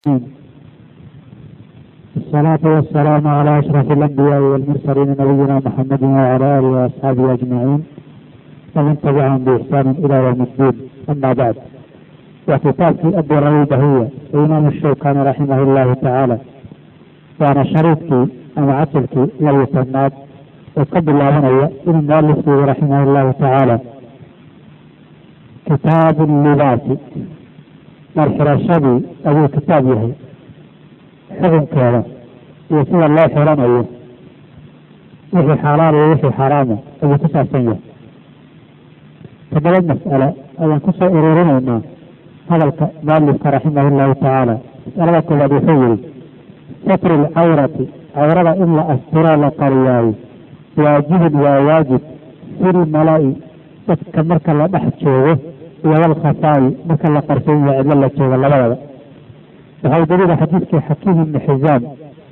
الصلاة والسلام على أشرف الأنبياء والمرسلين نبينا محمد وعلى آله وأصحابه أجمعين ومن تبعهم بإحسان إلى يوم الدين أما بعد وكتاب في أبو البهية الإمام الشوكاني رحمه الله تعالى وأنا شريطتي أنا عسلتي لو يسمات وقبل الله هنا إن المؤلف رحمه الله تعالى كتاب اللباس marxirashadii ayuu kitaab yahay xukunkeeda iyo sida loo xiranayo wixii xalaal iyo wixii xaraama ayuu ku saabsan yahay toddoba mas'ale ayaan kusoo ururinaynaa hadalka mualifka raximah llahu tacaala mas'alada koowaad wuxuu yihi satru lcawrati cawrada in la asturoo la qariyaayo waajibun waa waajib filmala-i dadka marka la dhex joogo iyo walkhafaayi marka la qarsan yahay cidlo la joogo labadaba waxaa daliila xadiidkii xakiim ibni xisaam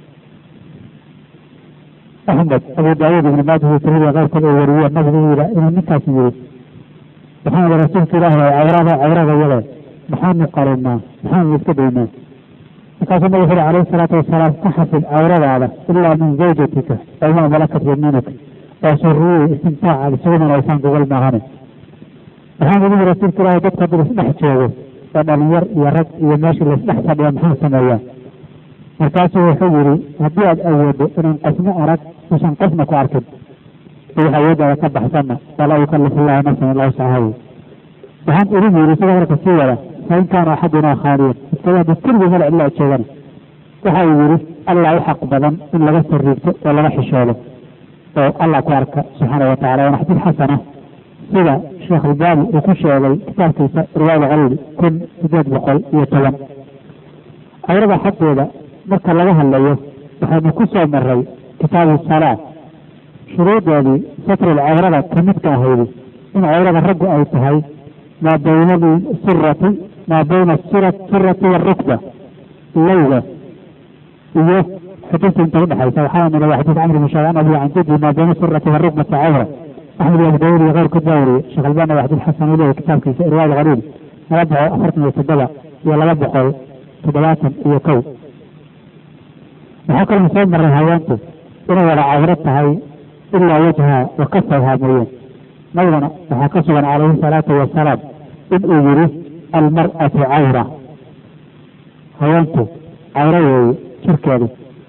axmed abu daawuud ibni maajah iyo tirmidi keyrkood oo wariye nabigu yidha inuu ninkaas yiri waxaan ihi rasuulka ilaahi cawrada cawrada yada maxaanu qarinaa maxaanu iska daynaa markaasuu nabigu wuxu alayhi salaatu wasalaam ka xafid cawradaada ilaa min zawjatika wamaa malakat yamiinuka oo suriyey istimtaaca isugu manaysaan gogol maahane waxaan ugu yiri rasuulka ilaahi dadka haddii laisdhex joogo oo dhalinyar iyo rag iyo meeshii laisdhex fadhiya maxaa sameeyaa markaasuu wuxuu yidhi haddii aad awoodo inaan qofna arag usan qofna ku arkin si wax awooddaada ka baxsanna walaa yukallifu illahu nafsan ilaa wuscaha waxaan idin yidhi isagoo marka sii wada fain kaana axadunaa khaaliyan iskada haddii keligii mala cidla joogana waxa uu yidhi allah u xaq badan in laga sariigto oo laga xishoodo oo allah ku arka subxaana wa tacala waana xadiid xasana sida sheekh albaani uu ku sheegay kitaabkiisa riwaayada qaliil kun sideed boqol iyo toban cawrada xaggeeda marka laga hadlayo waxaynu ku soo maray kitaabu salaa shuruudeedii satrul cawrada ka midka ahaydi in cawrada raggu ay tahay maa bayna surati maa bayna surati waarukba lowga iyo xudunta inta udhexaysa waxaa nila xadiis camr bin shaban abi can jaddi maa bayna surati waarukbati cawra axmed abu daawud iyo keyrkood baa wariyey sheekh albani waa xadiid xasan uleeyahy kitaabkiisa irwaad qaliil laba boqol afartan iyo toddoba iyo laba boqol toddobaatan iyo kow waxaa kaloo soo maray haweentu inay wada cawro tahay ilaa wajha wa kafayhaa mooyeen nabigana waxaa ka sugan calayhi salaatu wasalaam in uu yidhi almar'atu cawra haweentu cawro weeye jirkeedu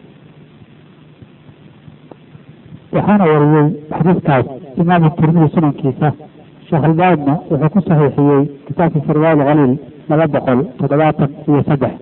waxaana wariyey xadiidkaas imaamu tirmidi sunankiisa sheekh albaanina wuxuu ku saxiixiyey kitaabkiisa riwaayad qaliil laba boqol toddobaatan iyo saddex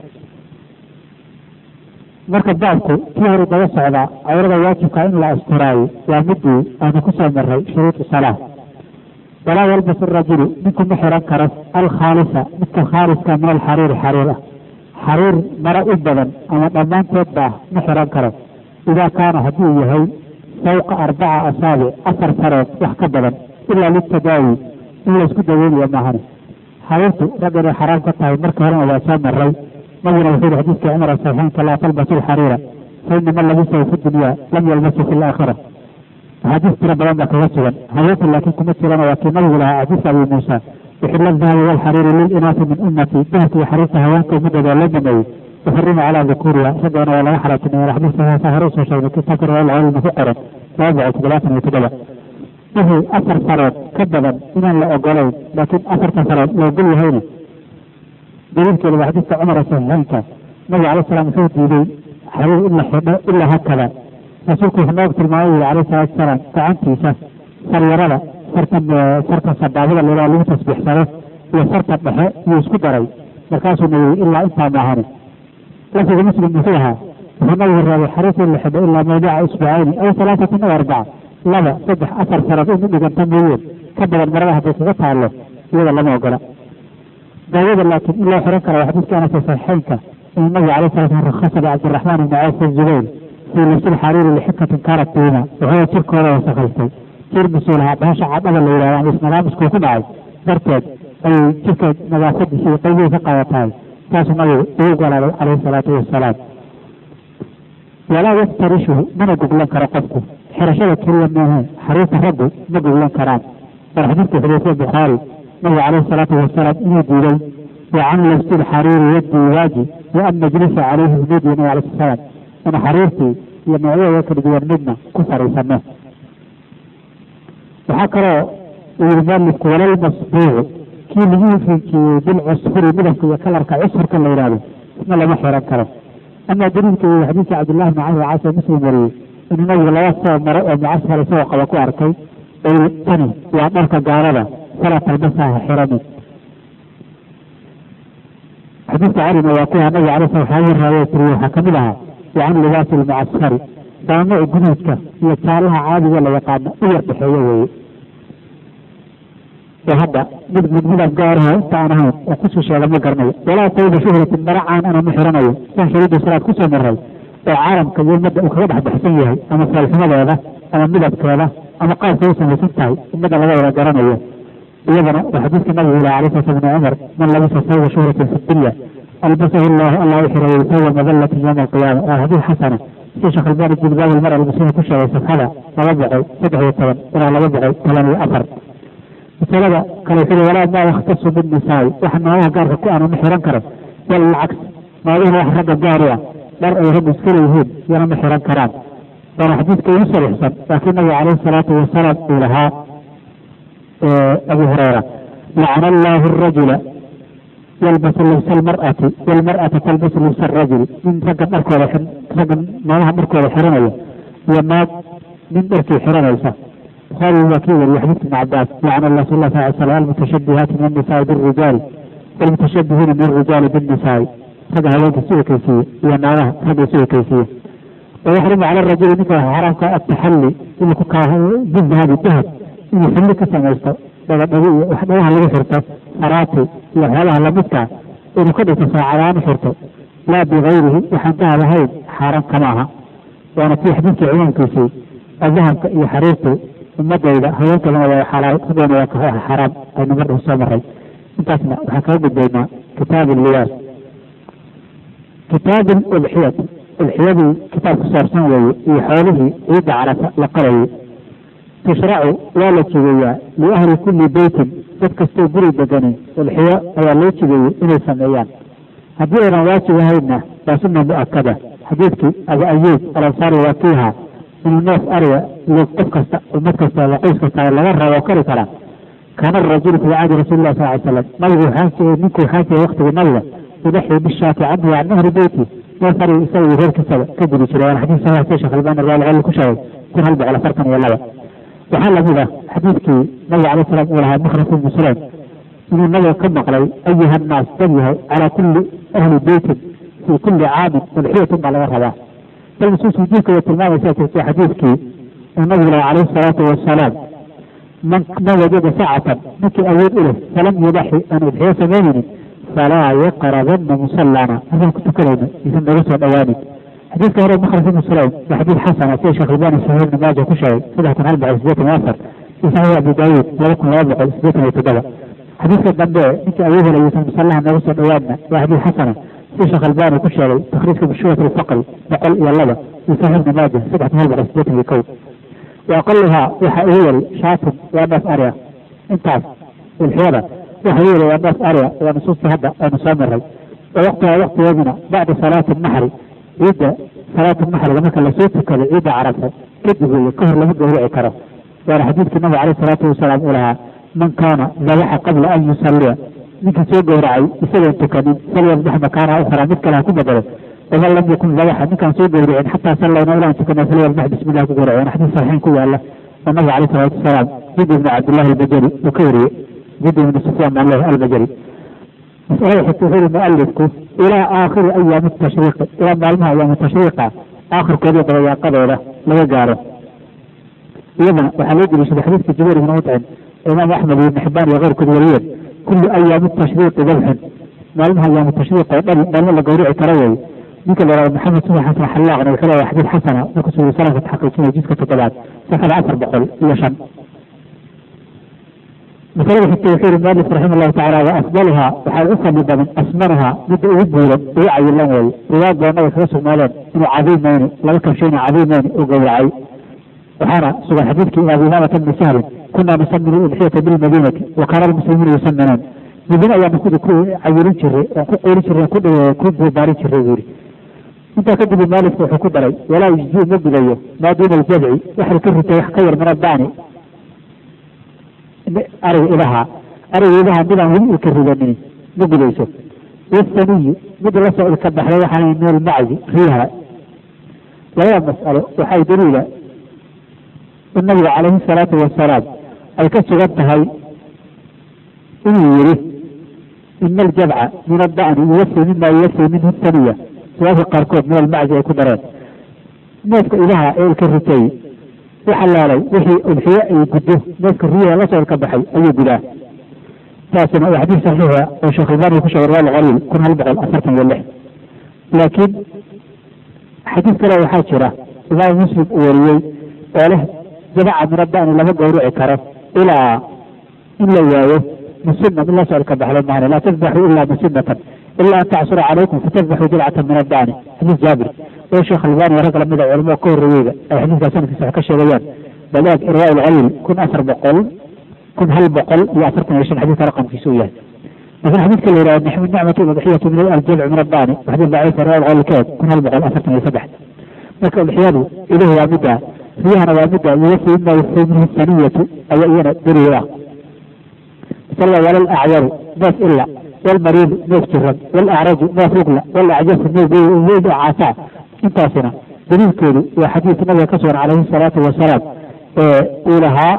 marka baabku kii hore daba socdaa cawrada waajibka in la asturaayo waa midii aanu ku soo maray shuruudu salaa walaa yalbasu rajulu ninku ma xiran karo alkhaalisa midka khaaliska min alxariiri xariir ah xariir mara u badan ama dhammaanteed baa ma xiran karo idaa kaana hadduu yahay fawqa arbaca asaabic afar sarood wax ka badan ilaa litadaawi in laysku daweynayo maahane xariirtu rag inay xaraam ka tahay markii horena waa soo maray nabiguna wuxuu yihi xadiiskii cumar saxiixeynka laa talbasu lxariira fa inama labisahu fi dunya lam yalbasu fi laakhira axaadiis tiro badan baa kaga sugan haweenka laakiin kuma jirana waa kii nabigu lahaa xadiiska abi muusa uxila dahabi walxariiri lilinaasi min ummati dahabka iyo xariirta haweenka ummadooda loo baneeyey uxurima calaa dukuriha raggoona waa laga xaraatinaya xadiiska hore usoo sheegnay kitaabka riwaayad caliilna ku qoran laba boqol toddobaatan iyo toddoba wixii afar sarood ka badan inaan la ogolayn laakiin afarta sarood la ogol yahayna daliilkeeda waa xadiiska cumar saxiixeynka nabiga alay salam wuxuu diiday xariir in la xidho ilaa hakada rasuulku wuxuu noogu tilmaamay yiri alayh salaatu wasalaam gacantiisa saryarada sarta sarta sabaabada leedaha lagu tasbiixsado iyo sarta dhexe iyuu isku daray markaasuu na yiri ilaa intaa maahane lafdiga muslim muxuu ahaa wuxuu nabigu reebay xariirta in la xidho ilaa mawdica isbucayni aw halaasatin aw arbaca laba saddex afar sarood in u dhiganta mooyeen ka badan marada hadday kaga taallo iyada lama ogola daawada laakiin in loo xiran karo xadiiska anas saxiixeynka inuu nabiga alay sala slam rakhasa licabdiraxmaan ibni cawf zubayr fii lubsi lxariiri lixikatin kaanat fiima wuxuu jirkooda wasakhaystay jir mas-uul ahaa bahasha cadhada la yidhahdo ama isnadaamiskuu ku dhacay darteed ayay jirka nadaafadiisa iyo qaybihii ka qaadatahay saasuu nabigu ugu golaaday calayhi salaatu wasalaam walaa yaftarishuhu mana goglan karo qofku xirashada keliya maahe xariirta raggu ma goglan karaan war xadiidka xudeyfa bukhaari nabiga caleyhi salaatu wasalaam inuu diiday wacan labsi lxariiri wadiwaaji wa an najlisa calayhi bnudi nabi alay salaam in xariirtii iyo noocyadeeda kala duwan midna ku fariisano waxaa kaloo uu yihi mualifku walalmasbuucu kii lagu rinjiyey bilcusfuri midabka iyo kalarka cusfurka la yidhahdo isna lama xiran karo ama daliilka iyo xadiidka cabdillahi bn camr caas muslim wariyey inuu nabigu laba soo maro oo mucasfar isagoo qaba ku arkay oo tani waa dharka gaalada falaa talbasaha xiranin xadiidka calina waa kuwa nabiga alay sala waxyaabihii raawaya tiriye waxaa kamid ahaa wacan libaasi lmucasfari waa nooc guduudka iyo jaalaha caadiga la yaqaano u yar dhexeeyo weeye oo hadda mid mid midab gaaraho inta aan ahayn oo kusii sheega ma garanayo walaa tawba shuhratin mara caan ana ma xiranayo san shariida salaad kusoo maray oo caalamka iyo ummadda uu kaga dhex baxsan yahay ama saalximadeeda ama midabkeeda ama qaabka u samaysan tahay ummadda laga wada garanayo iyadana waa xadiidka nabigu ilahi alay sala bni cumar man labisa sawba shuhratin fi dunya albasahu llahu allah u xirayo sawba madallatin yowma alqiyaama waa xadiid xasana si sheekh albani jilbaab almar almuslima ku sheegay safxada laba boqol saddex iyo toban ilaa laba boqol toban iyo afar masalada kale sida walaa maa yakhtasu binnisaai waxa naagaha gaarka ku ana ma xiran karo bal alcaks naagahuna wax ragga gaar u ah dhar ay raggu iska leeyihiin yana ma xiran karaan waana xadiidka igu sarixsan laakiin nabiga calayhi salaatu wasalaam uu lahaa abu hureyra lacana allahu arajula yalbasu libsa almar'ati walmar'ata talbasu libsa arajuli nin ragga dharkooda ragga naagaha dharkooda xiranaya iyo naag nin dharkii xiranaysa buhaari waa kii wariye xadiidka ibn cabaas lacana rasul lah sal slam almutashabihaati min annisaai birijaali walmutashabihiina min arijaali binnisaai ragga haweenka isu ekeysiiye iyo naagaha ragga isu ekeysiiye wayaxrimu cala rajuli ninka waxa xaraamka ataxalli inuu ku kaa bidahabi dahab inuu xilli ka samaysto dhagadhago iyo wax dhagaha lagu xirto faraati iyo waxyaabaha lamidkaa inuu ka dhigto saacadaanu xirto laa bigayrihi waxaan dahab ahayn xaaraan kama aha waana tii xadiidkii cumuumkiisii dahabka iyo xariirtu ummadayda haweenkadana waa xalaal raggana waa ka xaraam aynu mar dhow soo maray intaasna waxaan kaga gudbaynaa kitaab liyaas kitaab udxiyati udxiyadii kitaab ku saabsan weeye iyo xoolihii ciidda carafa la qarayay tushracu waa la jigeeyaa liahli kulli beytin dad kastoo guri deganin udxiyo ayaa loo jigeeyey inay sameeyaan haddii aynan waajib ahaynna waa sunna mu-akada xadiidkii abu ayuub alansaari waa kiiha inuu neef ariga log qof kasta ummad kasta ama qoys kasta laga rabo kari karaa kaana arajulu fii cahdi rasuli lah sal ly slam nabigu waxaa jiray ninku waxaa jiray waktigii nabiga yudaxii bishaati canhu can nahri beyti neef ariga isaga iyo reerkiisaba ka gudi jiray waana xadiis saxiix si sheekh albani raali ku sheegay kun hal boqol afartan iyo laba waxaa lamid ah xadiidkii nabiga alay salam uu lahaa mukhras ibnu sulaym inuu nabiga ka maqlay ayuha annaas dad yahay calaa kulli ahli beytin fii kulli caamin udxiyatun baa laga rabaa bal nusuus wujuubka way tilmaamaysaa jirta xadiidkii uu nabigu laha calayhi salaatu wasalaam man man wajada sacatan ninkii awood u leh falam yudaxi aan udxiyo samaynaynin falaa yaqrabanna musallana halkaan ku tukanayno isan naga soo dhawaanin xadiidka hore mukhras ibnu sulaym waa xadiid xasana sida sheekh albani saxiix ibnu maaja ku sheegay saddex kun hal boqol sideetan iyo afar iyo saxiix abu daawuud laba kun laba boqol sideetan iyo toddoba xadiidka dambe ninkii awood hela isan musallaha naga soo dhawaanna waa xadiid xasana sida sheekh albani ku sheegay takhriijka bishuwat alfaqri boqol iyo laba iyo saxiix ibnu maaja saddex kun hal boqol sideetan iyo kow waaqaluhaa waxa ugu yari shaatun waa neef ariga intaas ulxiyada waxa ugu yari waa neef ariga waa nusuusta hadda aynu soo maray wa waqtiha waqtigeeduna bacda salaati naxri ciidda salaatu naxriga marka lasoo tukado ciidda carafo kadib weeye ka hor lama gawrici karo waana xadiidkii nabiga caleyh salaatu wasalaam uu lahaa man kaana dabaxa qabla an yusalliya ninkii soo gowracay isagoon tukanin falyasbax makaanaha ukhraa mid kale ha ku bedelo waman lam yakun dabaxa ninkaan soo gowricin xataa sallayna ilaan tukana falyasbax bismillah ku gowraci waana xadiis saxiixin ku yaala oo nabiga caleyh salaatu wasalaam jid ibnu cabdillahi albajali uu ka wariyey jid ibnu sufyaan baan leeyahay albajali masalada xigta wuxuu yihi mualifku ilaa aakhiri ayaami tashriiqi ilaa maalmaha ayaamu tashriiqa aakhirkooda dabayaaqadooda laga gaaro iyadana waxaa loo deliishaday xadiidka jubayr ibnu mutcim imaam axmed iyo ibn xibaan iyo keyrkood wariyeen kullu ayaami tashriiqi dabxun maalmaha ayaamu tashriiq oo dhan maalmo la gawrici karo weeye ninka la yihahdo maxamed subax xasan xallaaqna wuxuu leeyahay xadiid xasana markuu suuri salaamka taxaqiijinaya jidka toddobaad safada afar boqol iyo shan masalada xigta wuxuu yihi mualif raxima allahu tacala wa afdaluhaa waxaa ugu fadli badan asmanuhaa midda ugu buuran ugu cayilan weeye riwaayad badanada kaga sugnaadeen inuu cadiimeyni laga kabshayna cadiimeyni uu gowracay waxaana sugan xadiidkii abi imaamata bni sahlin kunaa nusaminu udxiyata bilmadiinati wa kaana almuslimuuna yusaminuun midina ayaanu ku cayirin jiray oon ku qoolin jiray ku ku barbaarin jiray buu yidhi intaa kadib maalifku wuxuu ku daray walaa yujzii ma gudayo maa duuna aljabci waxay ka ritay wax ka yar min addaani ariga idaha ariga idaha midaan weli ilka ridanin ma gudayso wasaniyu mid la soo ilka baxday waxaan min almacdi riyaha labada mas'alo waxay daliila in nabiga calayhi salaatu wasalaam ay ka sugan tahay inuu yidhi ina aljabca min adda'ni yuwasi mima yuwasi minhu saniya riwaayadka qaarkood min almacdi ay ku dareen neefka idaha ee ilka ritay waxalaalay wixii udxiye ay guddo neefka riyaha la soo ilka baxay ayuu gudaa taasina waa xadiis saxiixa oo sheekh albani ku sheegay riwaal qaliil kun hal boqol afartan iyo lix laakiin xadiis kale waxaa jira imaam muslim uu wariyey oo leh jabaca min adda'ni lama gowrici karo ilaa in la waayo musina in la soo ilka baxdo maana laa tadbaxu ilaa musinatan ilaa an tacsura calaykum fatadbaxuu jilcatan min adda'ni xadiis jaabir oo sheekh albani rag lamida culamada ka horreeyeyda ay xadiiskaa sanadkiisa wax ka sheegayaan balaag riwaal qaliil kun afar boqol kun hal boqol iyo afartan iyo shan xadiiska raqamkiisa u yahay laakiin xadiidka la yidhaha nixmu nicmatu udxiyatu min aljamci min addaani xadiis daciifa riwaal qaliilkeed kun hal boqol afartan iyo saddex marka udxiyadu iduhu waa midda riyahana waa midda yuwasi ima yuwasi minhu saniyatu ayaa iyana daliil ah masalada walal acyaru neef ila walmariidu neef jiran walacraju neef rugla walacjasu neef weyn oo caasaa intaasina daliilkeedu waa xadiis nabiga ka sugan calayhi salaatu wasalaam ee uu lahaa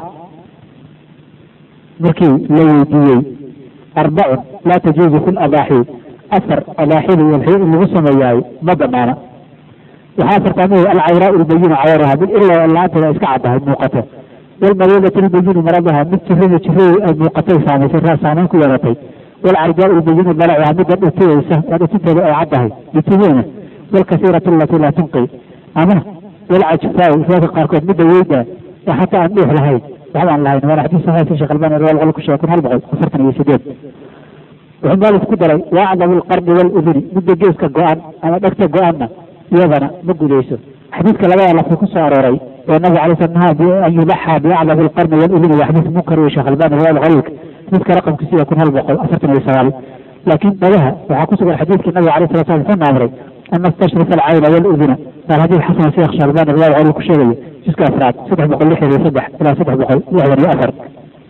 markii la weydiiyey arbacun laa tajuuzu fi ladaaxi afar adaaxida iyo alxiyo in lagu sameeyaayo ma banaana waxaa afartaa mid alcawraau lbayinu cawaraha mid ilaa la-aanteeda iska caddahay muuqato walmariidatu lbayinu maradaha mid jirada jirada ay muuqatay saamaysay raar saamayn ku yeelatay walcarjaau lbayinu dalacaha midda dhutiyeysa waa dhutinteeda ay caddahay dhutideena walkasiiratu alatii laa tunqi ama walcajfaau riwaayadka qaarkood midda weyda oo xataa aan dhuux lahayn waxba aan lahayn waana xadiis saxiix sheekh albani riwaal qol ku sheegay kun hal boqol afartan iyo sideed wuxuu maalif ku daray waacdamu alqarni waluduni midda geeska go-an ama dhegta go-anna iyadana ma gudayso xadiidka labada lafti ku soo arooray oo nabiga alay slam nahaa an yudaxaa biacdamu alqarni waluduni waa xadiis munkar wey sheekh albani riwaal qaliilka xadiidka raqamkiisa iyo kun hal boqol afartan iyo sagaal laakiin dhagaha waxaa ku sugan xadiidkii nabiga alay sala slam wuxuu naamray an nastashrifa alcayna waluduna qaal xadiis xasan sheekh sheekh albani riwaal qaliil ku sheegaya jiska afraad saddex boqol lixdan iyo saddex ilaa saddex boqol lixdan iyo afar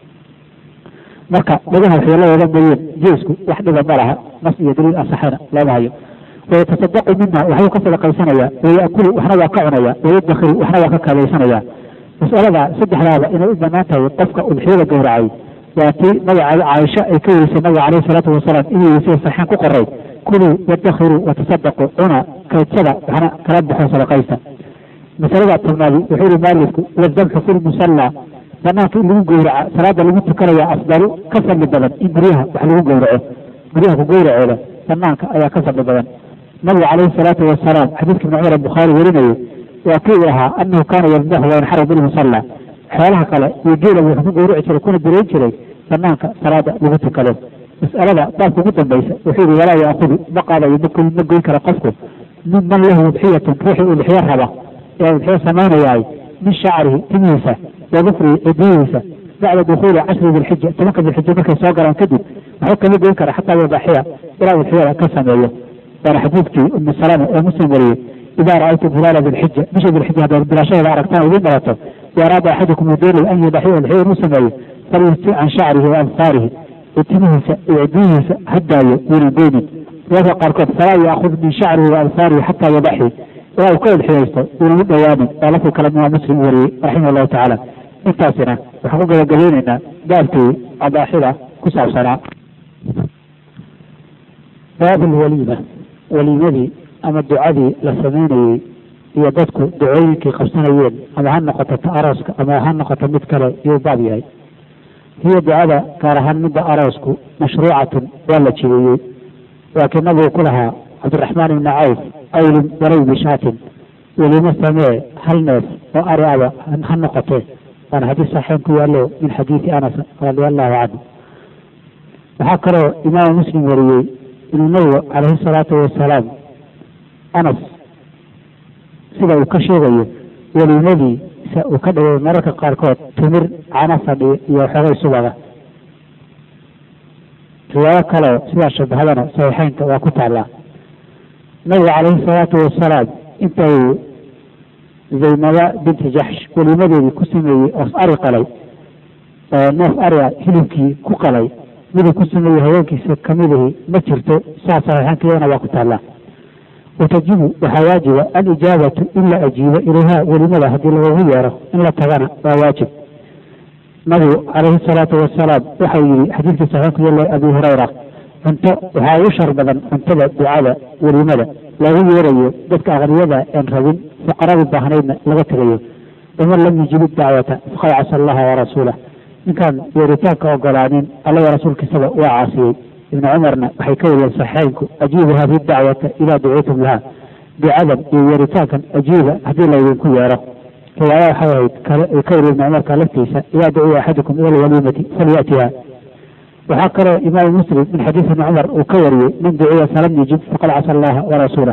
marka dhagaha waxyeeladooda mooyeen jeesku wax dhiba ma laha nas iyo daliil asaxana looma hayo wayatasadaqu minha waxbuu ka sadaqaysanayaa wayakulu waxna waa ka cunaya wayadakhiru waxna waa ka kabaysanaya mas'alada saddexdaaba inay u banaan tahay qofka udxiyada gowracay waa tii nabiga caaisha ay ka weysay nabiga caleyhi salaatu wasalaam inuu weysay saxaan ku qoray kuluu wadakhiru watasadaqu cuna kaydsada waxna kala baxo sadaqaysta masalada tobnaadi wuxuu yihi maalifku wadabxu fi lmusalla banaanka in lagu gowraca salaada lagu tukanaya afdalu ka fadli badan in guryaha wax lagu gowraco guryaha ku gowracooda banaanka ayaa ka fadli badan nabigu calayhi salaatu wasalaam xadiiska ibn cumar bukhaari warinayo waa kii uu ahaa anahu kaana yadbaxu wayanxaru bilmusalla xoolaha kale iyo geela wuxuu ku gowraci jiray kuna direyn jiray banaanka salaada lagu tukado mas'alada baabka ugu dambaysa wuxuu yihi walaa yaakudu ma qaadayo makul ma goyn kara qofku min man lahu udxiyatun ruuxii udxiyo raba ee udxiyo samaynayaay min shacrihi timihiisa wa dufrihi cidiyihiisa bacda dukuuli cashri dilxija tobanka dilxija markay soo galaan kadib waxba kama goyn kara xataa wadaxiya ilaa udxiyada ka sameeyo waana xadiidkii umu salama ee muslim wariyey idaa ra'aytum hilaala dilxija bisha dilxija haddaad bilaashadeeda aragtaan idiin dhalato waaraada axadukum uu doonay an yudaxiya udxiya inuu sameeyo falyusti can shacrihi wa absaarihi timihiisa iyo cidiyihiisa hadaayo yuunan goynin riwaadka qaarkood falaa yaakud min shacrihi wa absaarihi xataa yudaxi ilaa uu ka udxiyaysto yuunan u dhowaanin waa lafdi kale imaam muslim u wariyey raximah allahu tacaala intaasina waxaan ku gabagabeyneynaa baabkii adaaxida ku saabsanaa baab alwaliima waliimadii ama ducadii la samaynayey iyo dadku ducooyinkii qabsanayeen ama ha noqoto ta arooska ama ha noqoto mid kale yuu baab yahay hiya ducada gaar ahaan midda aroosku mashruucatun waa la jideeyey laakiin nabigu ku lahaa cabdiraxmaan ibni cawf awlin walow bishaatin weliimo samee hal neef oo ari aba ha noqotee waana xadiis saxiin ku yaalo min xadiidi anas radia allahu canhu waxaa kaloo imaamu muslim wariyey inuu nabigu calayhi salaatu wasalaam anas sida uu ka sheegayo weliimadiisa uu ka dhigay mararka qaarkood timir cana fadhi iyo xoogay subaga riwaayo kaleo sidaa shabahadana saxiixeynka waa ku taallaa nabiga calayhi salaatu wasalaam intay zaynaba binti jaxsh welimadeedii ku sameeyey oos ari qalay oo neef ariga hilibkii ku qalay miduu ku sameeyey haweenkiisa kamidihii ma jirto saa saxiixeynka iyadana waa ku taallaa watajibu waxaa waajiba alijaabatu in la ajiibo ilayha welimada haddii lagagu yeero in la tagana waa waajib nabigu calayhi salaatu wasalaam waxau yihi xadiidkii saxiixku yale abi hurayra cunto waxaa ugu shar badan cuntada ducada welimada loogu yeerayo dadka aqniyada een rabin fuqaradii baahnaydna laga tegayo waman lam yujibu dacwata faqad casa allaha warasuulah ninkaan yeeritaanka ogolaanin allaga rasuulkiisaba waa caasiyey ibnu cumarna waxay ka wariyeen saxiixeynku ajiibu hadihi dacwata idaa duciitum laha ducadan iyo yeeritaankan ajiiba haddii laydinku yeero riwaaya waxay ahayd ka wariye ibnu cumarka laftiisa idaa duciya axadukum ila alwaliimati falyatiha waxaa kaloo imaamu muslim min xadiis ibni cumar uu ka wariyey man duciya falam yujib faqad casa allaha warasuulah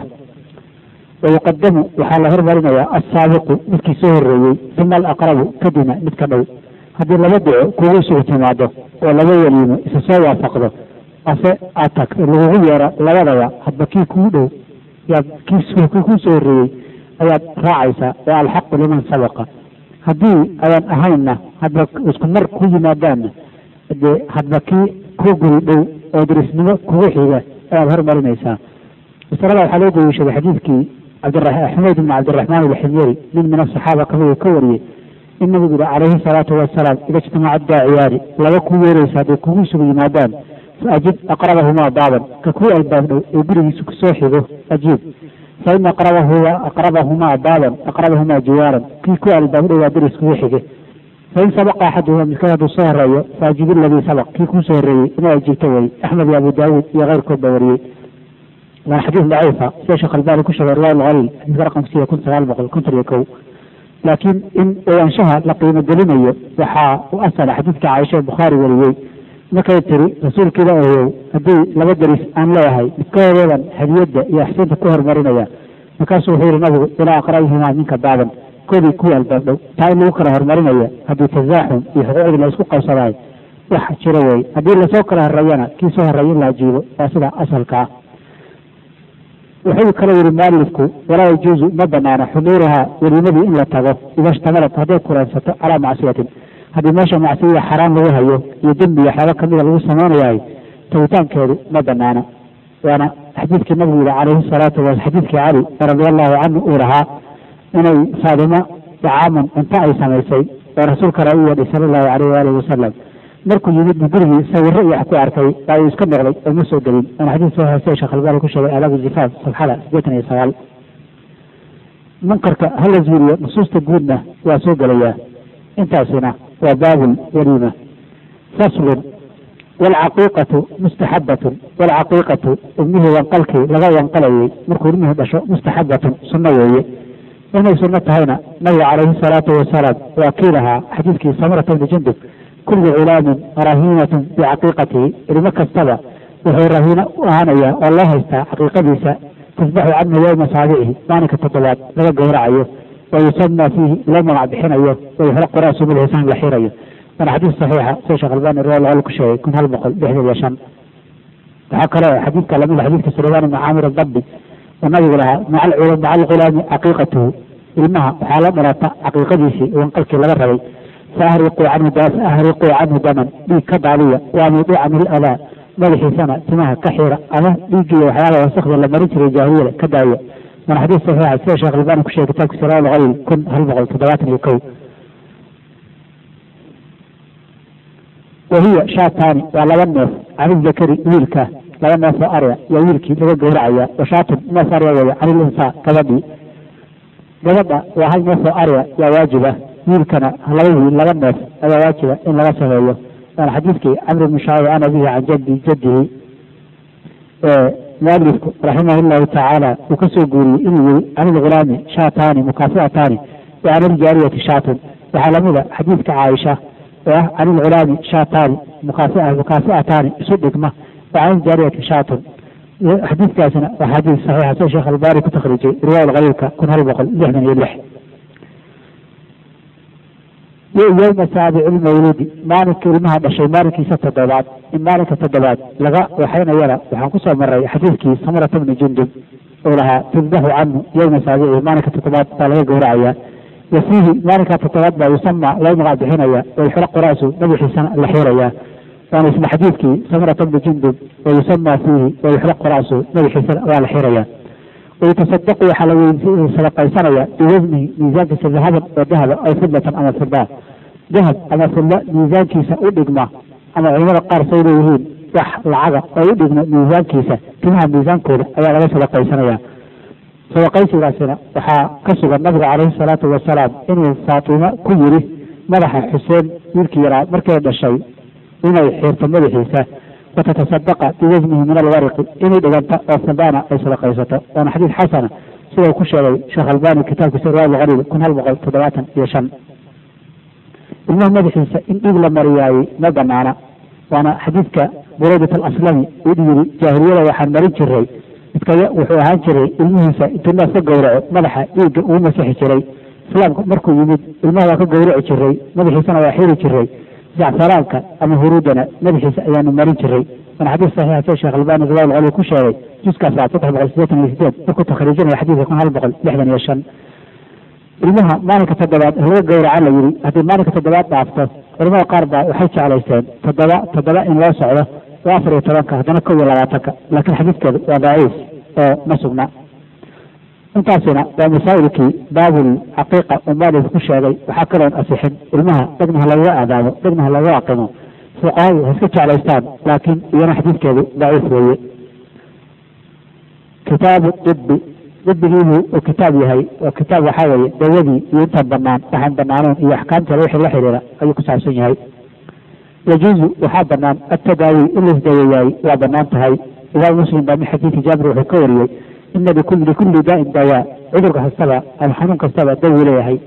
wayuqadamu waxaa la hormarinayaa assaabiqu midkii soo horeeyey uma alaqrabu kadibna mid ka dhow haddii laba duco kugu isugu timaado oo laba weliimo isa soo waafaqdo ase aad tag lagugu yeero labadaba hadba kii kuu dhow yaad kii kuu soo horeeyey ayaad raacaysaa waa alxaqu liman sabaqa haddii ayaan ahaynna hadba isku mar ku yimaadaanna dee hadba kii ku guri dhow oo dirisnimo kugu xiga ayaad hormarinaysaa masalada waxaa loo daliishaday xadiidkii xumayd ibn cabdiraxmaan alximyari nin min asaxaaba kamid uu ka wariyey in nabigu yihi calayhi salaatu wasalaam ida ijtamaca daaciyaani laba ku yeeraysa hadday kugu isugu yimaadaan fa ajib aqrabahumaa baaban ka kuu albaab dhow ee gurigiisa kusoo xigo ajiib fa ina aqrabahumaa baaban aqrabahumaa jiwaaran kii ku albaab dhow waa deris kugu xige fain sabaqa axaduhuma midkood hadduu soo horeeyo faajib iladii sabaq kii kuu soo horeeyey inuu ajiibto wey axmed iyo abu daawuud iyo keyrkood baa wariyey waana xadiis daciifa sida sheekh albani ku sheegay riwaaya alkhaliil xadiiska raqamkiisa kun sagaal boqol konton iyo kow laakiin in ogaanshaha la qiimo gelinayo waxaa u asala xadiidka caaisha ee bukhaari wariyey markay tiri rasuulka ilaahayow haddii laba deris aan leeyahay midkoodeedan hadiyadda iyo axsinta ku horumarinaya markaasuu wuxuu yihi nabigu ilaa aqrabihimaa minka baaban koodii kuwii albaab dhow taa in lagu kala horumarinaya haddii tasaaxum iyo xuquuqdii la isku qabsadaay wax jiro wey haddii lasoo kala horeeyana kii soo horeeya in la ajiibo waa sida asalka ah wuxuu kale yihi mualifku walaa yajuuzu ma banaana xuduuruhaa welimadii in la tago ida ishtamalat hadday kulansato calaa macsiyatin haddii meesha macsiya xaraan lagu hayo iyo dembi iyo waxyaaba kamida lagu samaynayahay tagitaankeedu ma banaana waana xadiidkii nabigu yihi calayhi salaatu wa xadiidkii cali radia allahu canhu uu lahaa inay faadimo dacaaman cunto ay samaysay oo rasuulkana u yeedhay sala allahu alayh waalihi wasalam markuu yimid bu gurigii sawiro iyo wax ku arkay baa uu iska noqday oo ma soo gelin waana xadiis soo hoose sheekh albani ku sheegay aalaab zifaaf safxada sideetan iyo sagaal munkarka hala zuuriyo nusuusta guudna waa soo gelayaa intaasina waa baabul waliima faslun waalcaqiiqatu mustaxabatun waalcaqiiqatu ilmihii wanqalkii laga wanqalayay markuu ilmihii dhasho mustaxabatun sunno weeye inay sunno tahayna nabiga calayhi salaatu wasalaam waa kii lahaa xadiidkii samarata bni jundub kullu culaamin rahiinatun bicaqiiqatihi ilmo kastaba wuxuu rahiino u ahaanayaa oo loo haystaa caqiiqadiisa tasbaxu canhu yowma saabicihi maalinka toddobaad laga gowracayo wa yusama fiihi loo magac bixinayo wa yuxraqu ra'su bilxisaan la xirayo waana xadiis saxiixa sida sheekh albani riwal ku sheegay kun hal boqol lixdan iyo shan waxaa kaloo xadiidka lamid xadiidka sulaymaan ibni caamir adabbi oo nabigu lahaa maca alghulaami caqiiqatuhu ilmaha waxaa la dhalata caqiiqadiisii wanqalkii laga rabay faahriquu canhu faahriquu canhu daman dhiig ka daadiya waamiduu canhu ladaa madaxiisana timaha ka xira ama dhiigiiyo waxyaaba wasakda la marin jiray jaahiliyada ka daaya waana xadiis saxiixa sida sheekh albani ku sheegay kitaabkiisa rawal khaliil kun hal boqol toddobaatan iyo kow wahiya shaataani waa laba neef canizakari wiilka laba neef oo arya yaa wiilkii laga gowracaya washaatun neef arya weeye canilinsaa gabadhii gabadha waa hal neef oo arya yaa waajiba wiilkana laba wiil laba neef ayaa waajiba in laga sameeyo waana xadiidkii camr bni shaabi an abihi can jaddi jaddihi mualifku raximah llahu tacaala uu ka soo guuriyey inuu yiri can ilghulaami shaataani mukaafi'ataani wa can iljaariyati shaatun waxaa lamida xadiidka caaisha oo ah can ilghulaami shaataani mukaafi'ataani isu dhigma wa can iljaariyati shaatun xadiidkaasina waa xadiis saxiixa sida sheekh albani ku takhriijay riwaaya khaliilka kun hal boqol lixdan iyo lix yowma saabici lmawluudi maalinka ilmaha dhashay maalinkiisa toddobaad in maalinka toddobaad laga waxaynayana waxaan kusoo maray xadiidkii samurata bni jundub oo lahaa tudbaxu canhu yowma saabici maalinka toddobaad baa laga gowracaya wa fiihi maalinka toddobaad baa yusama loo magac bixinaya wayxraqu ra'su madaxiisana la xiraya waana isla xadiidkii samurata bni jundub wa yusama fiihi wayuxraqu ra'su madaxiisana waa la xiraya wayutasadaqu waxaa la sadaqaysanaya biwasnihi miisaankiisa dahaban oo dahaba aw fidlatan ama fida dahab ama fidla miisaankiisa u dhigma ama culimada qaar say leeyihiin wax lacaga oo u dhigma miisaankiisa timaha miisaankooda ayaa laga sadaqaysanaya sadaqaysigaasina waxaa ka sugan nabiga caleyhi salaatu wasalaam inuu faatimo ku yiri madaxa xuseen wiilkii yaraa markay dhashay inay xiirto madaxiisa watatasadaqa biwasnihi min alwariqi inay dhiganta oo fidana ay sadaqaysato waana xadiid xasana sida uu ku sheegay sheekh albani kitaabkiisa riwaayad lqariib kun hal boqol toddobaatan iyo shan ilmaha madaxiisa in dhiig la mariyaayey ma banaana waana xadiidka buraydat alaslami uu yiri jaahiliyada waxaan marin jiray midkaya wuxuu ahaan jiray ilmihiisa intuu naas ka gowraco madaxa dhiigga uu masixi jiray islaamka markuu yimid ilmaha waa ka gowraci jiray madaxiisana waa xiri jiray jacfaraanka ama huruudana madaxiisa ayaanu marin jiray waana xadiis saxiixa sida sheekh albani riwaayad lqali ku sheegay juska afraad saddex boqol sideetan iyo sideed markuu takhriijinaya xadiidka kun hal boqol lixdan iyo shan ilmaha maalinka toddobaad laga gowraca la yidhi haddii maalinka toddobaad dhaafto culamada qaar baa waxay jeclaysteen toddoba toddoba in loo socdo oo afar iyo tobanka haddana kow iyo labaatanka laakiin xadiidkeedu waa daciif oo ma sugna intaasina waa masaa'ilkii baabul xaqiiqa uu maalif ku sheegay waxaa kaloon asixin ilmaha dhegnaha lagaga aadaamo dhegnaha lagaga aqimo fuqahadu ha iska jeclaystaan laakiin iyana xadiidkeedu daciif weeye kitaabu ibi dibigiibuu uu kitaab yahay oo kitaab waxaa weeye dawadii iyo intaan banaan waxaan banaaneen iyo axkaamteeda wixii la xidhiira ayuu ku saabsan yahay yajuuzu waxaa banaan atadaawi in laisdaweeyaay waa banaan tahay imaam muslim baa min xadiidi jaabir wuxuu ka wariyey ina likulli daa'in dawaa cudur kastaba ama xanuun kastaba dawi leeyahay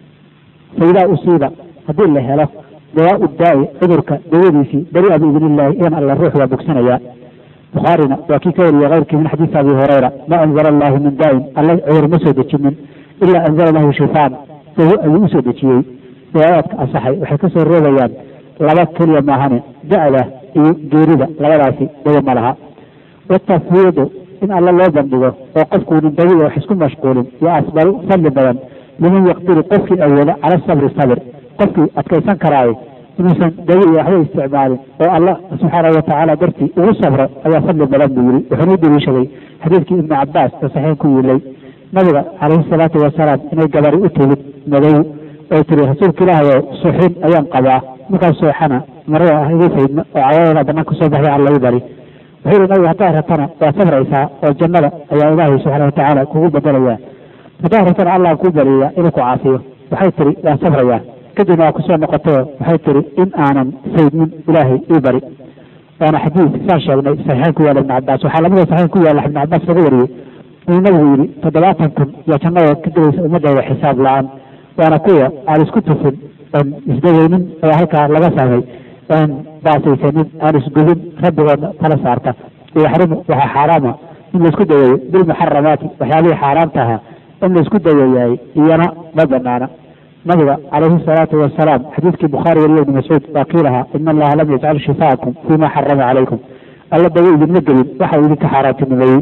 fa idaa usiiba haddii la helo dawaau daa'i cudurka dawadiisii beri'a biidn illahi idan alla ruux waa bogsanayaa bukhaarina waa kii ka wariyey keyrkii min xadiisi abi hurayra ma anzala allahu min daa'in alla cudur ma soo dejinin ilaa anzala lahu shifaan dawo ayuu usoo dejiyey riwaayaadka asaxay waxay ka soo reebayaan laba keliya maahane da'da iyo geerida labadaasi dawo ma laha watafwiidu in alla loo bandhigo oo qofkuunin dawi wax isku mashquulin yo asbalu fadli badan liman yaqdiru qofkii awooda cala sabri sabir qofkii adkaysan karaayo inuusan dawi iyo waxba isticmaalin oo alla subxaanahu watacaala dartii ugu sabro ayaa fadli badan buu yiri wuxuuna u daliishaday xadiidkii ibnu cabaas oo saxiix ku yiilay nabiga calayhi salaatu wasalaam inay gabari u timid madow oy tiri rasuulka ilaahay oo suuxin ayaan qabaa markaas sooxana marada ah igu faydma oo cawadeeda banaan kasoo baxday alla ii bari wuxuu yihi nabiga haddaad rabtana waa sabraysaa oo jannada ayaa ilaahay subxaana watacaala kugu bedelaya haddaad rabtana allah kuu bariya inuu ku caafiyo waxay tiri waan sabrayaa kadibna waa kusoo noqotay waxay tiri in aanan faydmin ilaahay ii bari waana xadiid saan sheegnay saxiixayn ku yaala ibn cabaas waxaa lamida saxiix ku yaala ibn cabaas laga wariyey inuu nabigu yidhi toddobaatan kun iyo jannada ka gelaysa ummaddeeda xisaab la-aan waana kuwa aan isku tufin oon isdaweynin oo halkaa laga fahmay oon baasaysanin aan isgubin rabbigoodna tala saarta yaxrimu waxaa xaaraama in laisku daweeyo bilmuxaramaati waxyaabihii xaaraamta ahaa in laisku daweeyaay iyana ma banaana nabiga calayhi salaatu wasalaam xadiidkii bukhaari wariyo ibni mascuud waa kii lahaa ina allaha lam yajcal shifaakum fima xarama calaykum alla dawo idinma gelin waxa uu idinka xaaraantinimeeyey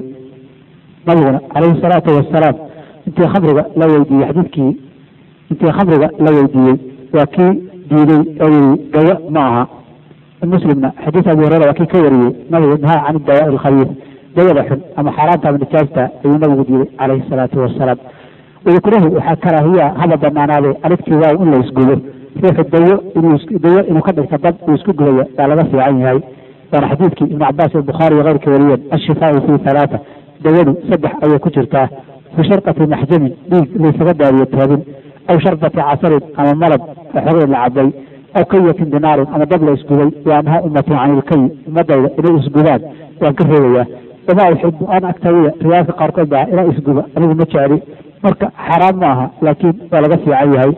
nabiguna calayhi salaatu wasalaam intii khamriga la weydiiyey xadiidkii intii khamriga la weydiiyey waa kii diiday oo yiri dawo ma aha muslimna xadiis abi hureyra waa kii ka wariyey nabigu nahaa can dawaa alkhabiis dawada xun ama xaaraanta ama nijaasta ayuu nabigu diiday calayhi salaatu wasalaam wayukrahu waxaa karaahiya haba banaanaade aligtiwaaw in la isgubo ruuxu dawo inuu dawo inuu ka dhigto dad uu isku gubaya baa laga fiican yahay waana xadiidkii ibnu cabaas iyo bukhaari iyo keyrka wariyeen ashifaau fi halaata dawadu saddex ayay ku jirtaa fi sharqati maxjamin dhiig laysaga daariyo toobin aw sharbati casarin ama malab xogay la cabay aw kayatin dinaarin ama dab la isgubay waa naha ummatin can ilkay ummadayda inay isgubaan waan ka reebayaa wamaa uxibu an aktawiya riwaayadka qaarkood baa inaa isguba anigu ma jecli marka xaraam ma aha laakiin waa laga fiican yahay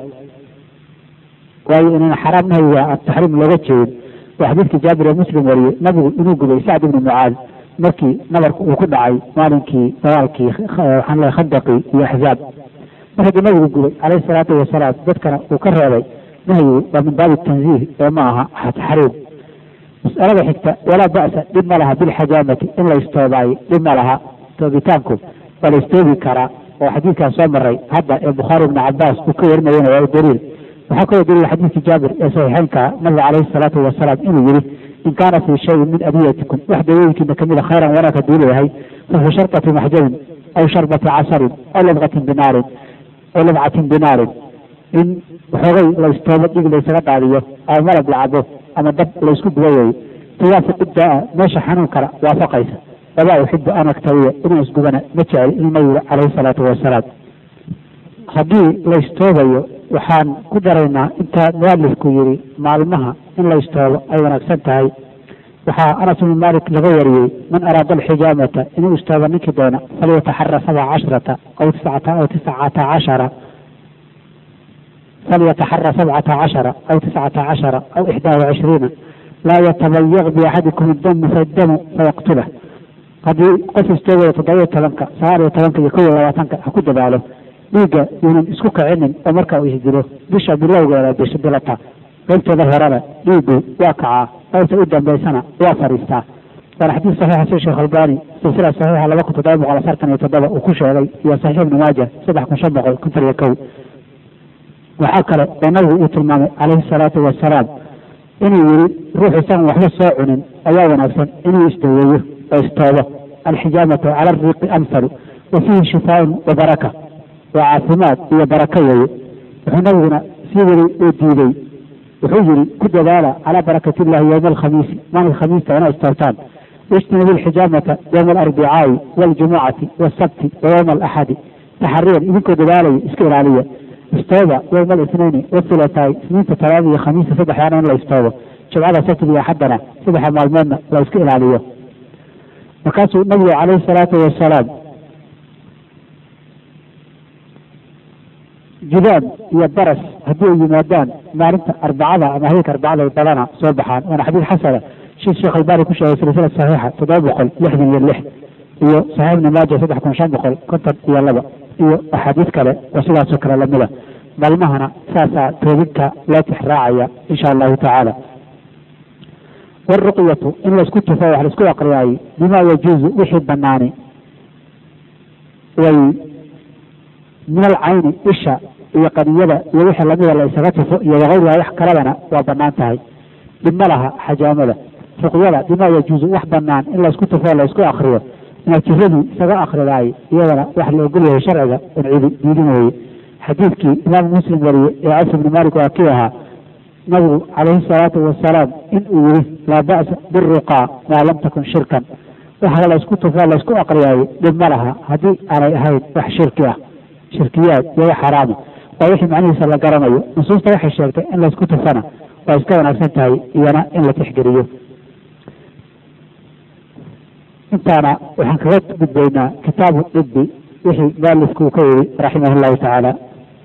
waayo inaan xaraam nahyiga aan taxriim looga jeedin waa xadiidkii jaabir ee muslim wariyey nabigu inuu gubay sacd ibni mucaad markii nabarku uu ku dhacay maalinkii dagaalkii waxaan leehay khandaqii iyo axzaab mar haddii nabigu gubay calayhi salaatu wasalaam dadkana uu ka reebay nahyigu waa min baabi tanziih ee ma aha xariim mas'alada xigta walaa ba'sa dhib ma laha bilxajaamati in la istoobaayo dhib ma laha toobitaanku waa la istoobi karaa oo xadiidkaan soo maray hadda ee bukhaari ibni cabaas uu ka warinayana waa daliil waxaa kaloo daliil xadiidkii jaabir ee saxiixeynka nabiga calayhi salaatu wasalaam inuu yihi in kaana fii shayin min adiyatikum wax dawooyinkiina kamida khayran wanaag hadduu leeyahay fa fii sharbati maxjabin aw sharbati casarin aw labqatin binaarin aw labcatin binaarin in waxoogay la istoobo dhig laysaga daadiyo ama malab la cabo ama dab laysku duba weeyo tuwaafiq daa meesha xanuun kala waafaqaysa walaa uxibu an aktawiya inaan isgubana ma jecel inuu nabigu calayhi salaatu wasalaam haddii la istoobayo waxaan ku daraynaa inta mualifku yidhi maalmaha in la istoobo ay wanaagsan tahay waxaa anas ibnu malik laga wariyey man araada alxijaamata inuu istoobo ninkii doona falyataxara sabca cashrata aw tiscata aw tiscata cashara falyataxara sabcata cashara aw tiscata cashara aw ixdaa wacishriina laa yatabayaq biaxadikum iddamu fadamu fayaqtulah haddii qof istoogaya toddoba iyo tobanka sagaal iyo tobanka iyo kow iyo labaatanka ha ku dadaalo dhiigga yuunan isku kicinin oo marka uu isdilo bisha bilowgeeda bisha dilata qaybteeda horena dhiiggu waa kacaa qaybta u dambaysana waa fadhiistaa waana xadiis saxiixa sida sheekh albani silsila saxiixa laba kun toddoba boqol afartan iyo toddoba uu ku sheegay iyo saxiix ibnu maaja saddex kun shan boqol konton iyo kow waxaa kale oo nabigu uu tilmaamay calayhi salaatu wasalaam inuu yihi ruux isagan waxba soo cunin ayaa wanaagsan inuu isdaweeyo oo istoobo alxijaamatu cala ariiqi amhalu wa fiihi shifaaun wa baraka waa caafimaad iyo barako weeye wuxuu nabiguna sii weli uu diiday wuxuu yihi ku dadaala calaa barakati illahi yowma alkhamiisi maalinka khamiista inaa istoobtaan ijtanibu alxijaamata yowma alarbicaai waljumucati wasabti wa yowma alaxadi taxariyan idinkoo dadaalaya iska ilaaliya istooba yowma alisnayni wathulataai isniinta talaada iyo khamiista saddexdaana in la istoobo jumcada sabtiga iyo axaddana saddexa maalmoodna la iska ilaaliyo markaasuu nabigu calayhi salaatu wasalaam judaan iyo baras haddii ay yimaadaan maalinta arbacada ama habeenka arbacada ay badana soo baxaan waana xadiid xasana shii sheekh albani ku sheegay silsila saxiixa toddoba boqol lixdan iyo lix iyo saxiix ibni maaja saddex kun shan boqol konton iyo laba iyo axaadiis kale oo sidaasoo kale lamida maalmahana saasaa toobinta loo tixraacaya insha allahu tacaala waruqyatu in laysku tufo wax laisku aqriyaayey bima yajuuzu wixii banaani way min alcayni isha iyo qaniyada iyo wixii lamida la isaga tufo iyo wakayriha wax kaladana waa banaan tahay dhibma laha xajaamada ruqyada bima yajuuzu wax banaan in laysku tufo laysku akriyo inaad jiradii isaga akridaay iyadana wax la ogol yahay sharciga un cidi diidin weeye xadiidkii imaamu muslim wariye ee cawf ibni malik waa kii ahaa nabigu calayhi salaatu wasalaam in uu yihi laa ba'sa biruqaa maa lam takun shirkan waxa laysku tufo laysku aqriyaayo dhib ma laha haddii aanay ahayn wax shirki ah shirkiyaad iyo wax xaraama waa wixii macnihiisa la garanayo nusuusta waxay sheegtay in laysku tufana waa iska wanaagsan tahay iyana in la tixgeliyo intaana waxaan kaga gudbaynaa kitaabu dibi wixii mualifku uu ka yidhi raximah llahu tacaala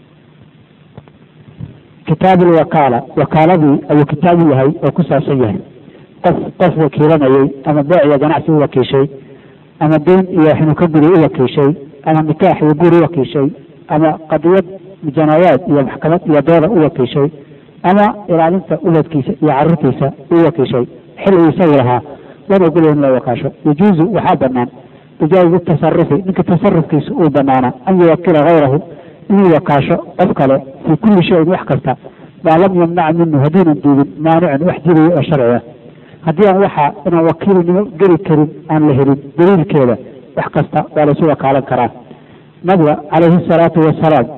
kitaab lwakaala wakaaladii ayuu kitaabu yahay oo ku saabsan yahay qof qof wakiilanayey ama beec iyo ganacsi u wakiishay ama deyn iyo waxinuu ka guri u wakiishay ama nikaax iyo guri u wakiishay ama qadiyad janaayaad iyo maxkamad iyo dooda u wakiishay ama ilaalinta uladkiisa iyo caruurtiisa u wakiishay xil uu isagu lahaa lana ogolya in loo wakaasho yajuuzu waxaa banaan bijaazi tasarufi ninka tasarufkiisa uu banaana an yuwakila hayrahu inuu wakaasho qof kale fii kulli shayin wax kasta maa lam yamnac minhu haddiinan diidin maanicun wax jidayo oo sharci ah haddii aan waxa inaan wakiilnimo geli karin aan la helin daliilkeeda wax kasta waa laysu wakaalan karaa nabiga calayhi salaatu wasalaam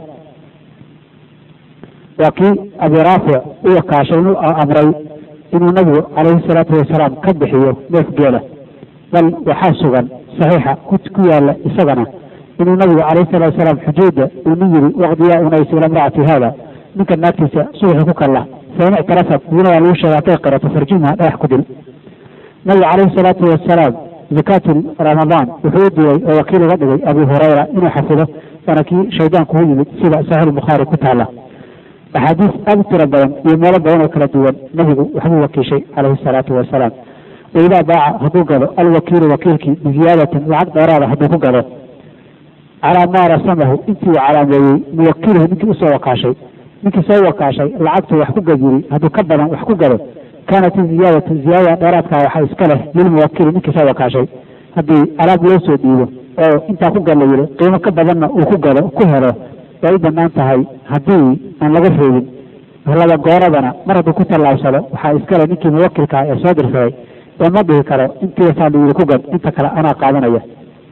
waa kii abi raafic u wakaashay inuu amray inuu nabigu calayhi salaatu wasalaam ka bixiyo neef geela bal waxaa sugan saxiixa ku yaala isagana inuu nabigu calayhi salatu wasalaam xujayda uu nin yiri waqdiyaa unaysi ila mracati haada ninka naagtiisa subaxii ku kalla fain ictarafat idina waa lagu sheega hadday qirato farjumha dhagax ku dil nabigu calayhi salaatu wasalaam zakaatu ramadaan wuxuu u dilay oo wakiil uga dhigay abu hurayra inuu xafido waana kii shaydaanku u yimid sida saxiix bukhaari ku taala axaadiis aada u tiro badan iyo meelo badan oo kala duwan nabigu waxbuu wakiishay calayhi salaatu wasalaam waidaa baaca hadduu gado alwakiilu wakiilkii biziyaadatin lacag dheeraada hadduu ku gado calaa maa rasamahu intii uu calaameeyey muwakiluhu ninkii usoo wakaashay ninkii soo wakaashay lacagtu wax ku gajiri hadduu ka badan wax ku gado kaanat ziyaadatu ziyaadada dheeraadka waxaa iska leh lilmuwakili ninkii soo wakaashay haddii alaab loo soo dhiibo oo intaa ku gad la yidhi qiimo ka badanna uu ku gado ku helo way u banaan tahay haddii aan laga reebin laba gooradana mar hadduu ku tallaabsado waxaa iskale ninkii muwakilka ee soo dirsaday ee ma dhihi karo intiisaa la yidhi ku gad inta kale anaa qaadanaya